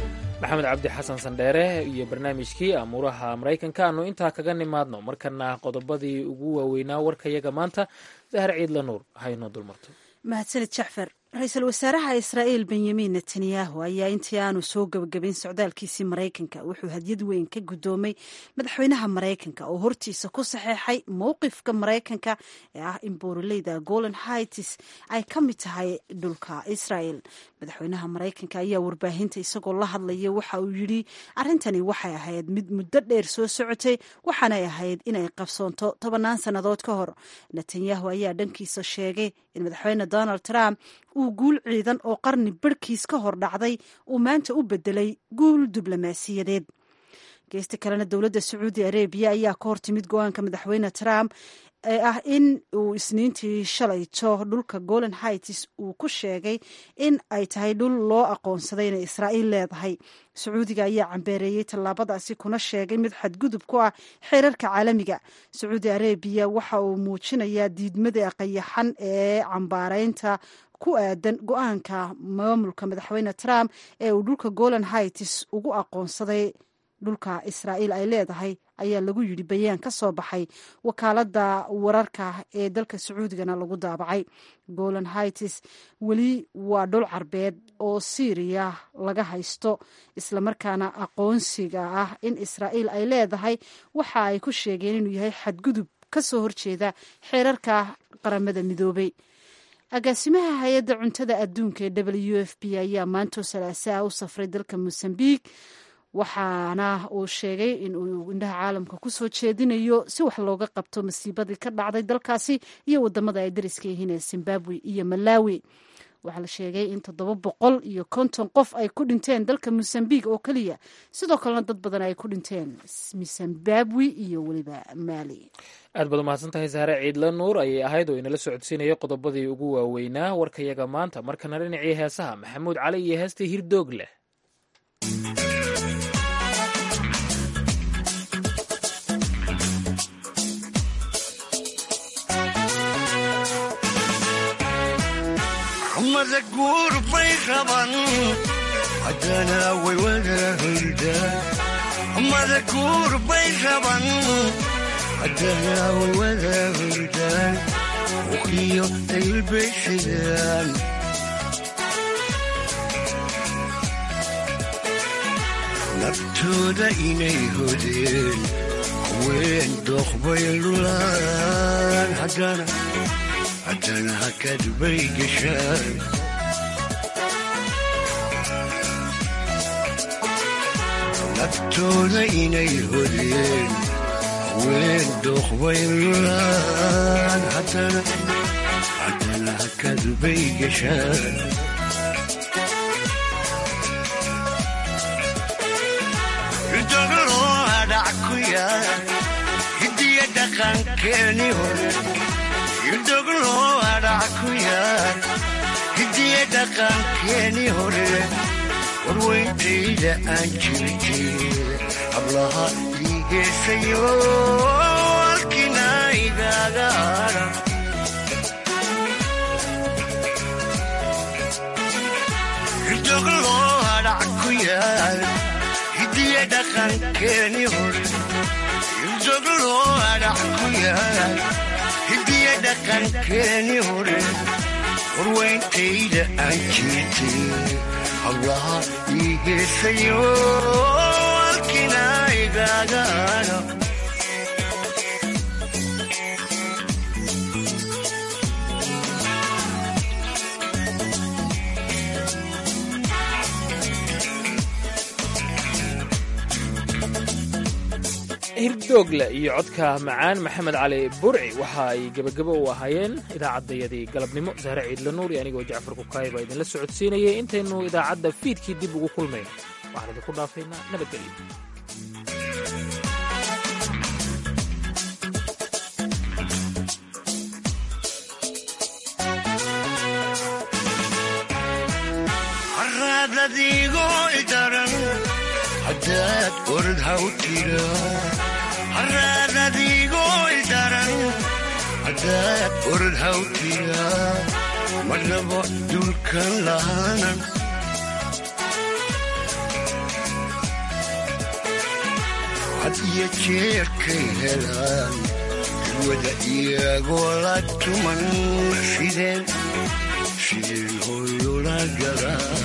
maxamed cabdi xasan sandheere iyo barnaamijkii amuuraha maraykanka aanu intaa kaga nimaadno markana qodobadii ugu waaweynaa warkayaga maanta dahar ciidla nuur haynoo dulmarto mahadsanid jacfar ra-iisul wasaaraha israa'iil benyamin netanyahu ayaa intii aanu soo gebagabayn socdaalkiisii maraykanka wuxuu hadyad weyn ka guddoomay madaxweynaha maraykanka oo hortiisa ku saxeexay mowqifka maraykanka ee ah in buuraleyda golan hights ay ka mid tahay dhulka israel madaxweynaha maraykanka ayaa warbaahinta isagoo la hadlaya waxa uu yidhi arrintani waxay ahayd mid muddo dheer soo socotay waxaanay ahayd inay qabsoonto tobannaan sannadood ka hor netanyahu ayaa dhankiisa sheegay in madaxweyne donald trump uu guul ciidan oo qarni barhkiis ka hor dhacday uu maanta u bedelay guul diblomaasiyadeed geesta kalena dowladda sacuudi arabiya ayaa ka hortimid go-aanka madaxweyne trump ee ah in uu isniintii shalayto dhulka golan hights uu ku sheegay in ay tahay dhul loo aqoonsaday inay israa'iil leedahay sacuudiga ayaa cambeereeyey tallaabadaasi kuna sheegay mid xadgudub ku ah xeerarka caalamiga sacuudi arabiya waxa uu muujinayaa diidmada qayaxan ee cambaaraynta ku aadan go-aanka maamulka madaxweyne trump ee uu dhulka golan hights ugu aqoonsaday dhulka israa'iil ay leedahay ayaa lagu yidhi bayaan ka soo baxay wakaaladda wararka ee dalka sacuudigana lagu daabacay golan hights weli waa dhul carbeed oo syriya laga haysto islamarkaana aqoonsiga ah in israa'iil ay leedahay waxa ay ku sheegeen inuu yahay xadgudub ka soo horjeeda xeerarka qaramada midoobay agaasimaha hay-adda cuntada adduunka ee w f b ayaa maantoo salaasaa u safray dalka mosambiq waxaana uu sheegay in uu indhaha caalamka kusoo jeedinayo si wax looga qabto masiibadii ka dhacday dalkaasi iyo wadamada ay dariska yihiin ee zimbabwe iyo malawi waxaa la sheegay in toddoba boqol iyo konton qof ay ku dhinteen dalka mosambiq oo keliya sidoo kalena dad badan ay ku dhinteen zimbabwe iyo weliba mali aad baad umahadsan tahay saare ciidla nuur ayay ahayd oo inala socodsiinaya qodobadii ugu waaweynaa warkayaga maanta markana dhinacii heesaha maxamuud cali iyo heestii hirdoog leh mada guur bay qaban haddana way wada hurdaan mada guur bay qaban haddana way wada hurdaan uqiyo daylbay xidaan naftooda inay hodeen haween dooqbay lulaan haddana haddana hakad bay gashaan naftooda inay hodeen haween dooqbay lulaan haddana haddana hakad bay gashaan ridogoloo hadhac ku yaal hidiya dhaqankeeni hore irdhogloo hadhac ku yaal hidiya dhaqankeeni hore warweyntayda aan jirjeeda hablaha iigeesayo halkina igaaga hadha irdhogloo hadhac ku yaal hidiya dhaqankeeni hore irdhogloo hadhac ku yaal hidiya dhaqankeeni hore warweyntayda aan jirtay hablaha ii heesayo halkina igaaga hadha hirdoogle iyo codka macaan maxamed cali burci waxa ay gebagabo u ahaayeen idaacaddayadii galabnimo sahre ciidla nuur iyo anigoo jacfar kukaay baa idinla socodsiinayay intaynu idaacadda fiidkii dib ugu kulmayno waxaan idinku dhaafaynaa nabadgelyo haraadadiigoo idaran haddaad orod haw tira haraadadiigoo idaran haddaad orod haw tira marnabo dulkan lahaanan had iyo jeerkay helaan wada iyagoo la tuman fideen fideen hooyola galaa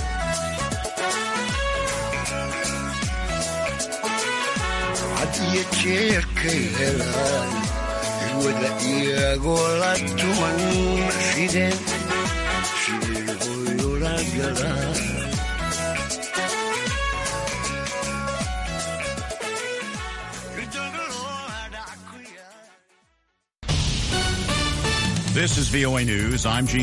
had iyo jeerkay helaan wada iyagoo la tuman fideen fideen hooyola galaa This is VOA News. I'm Gene.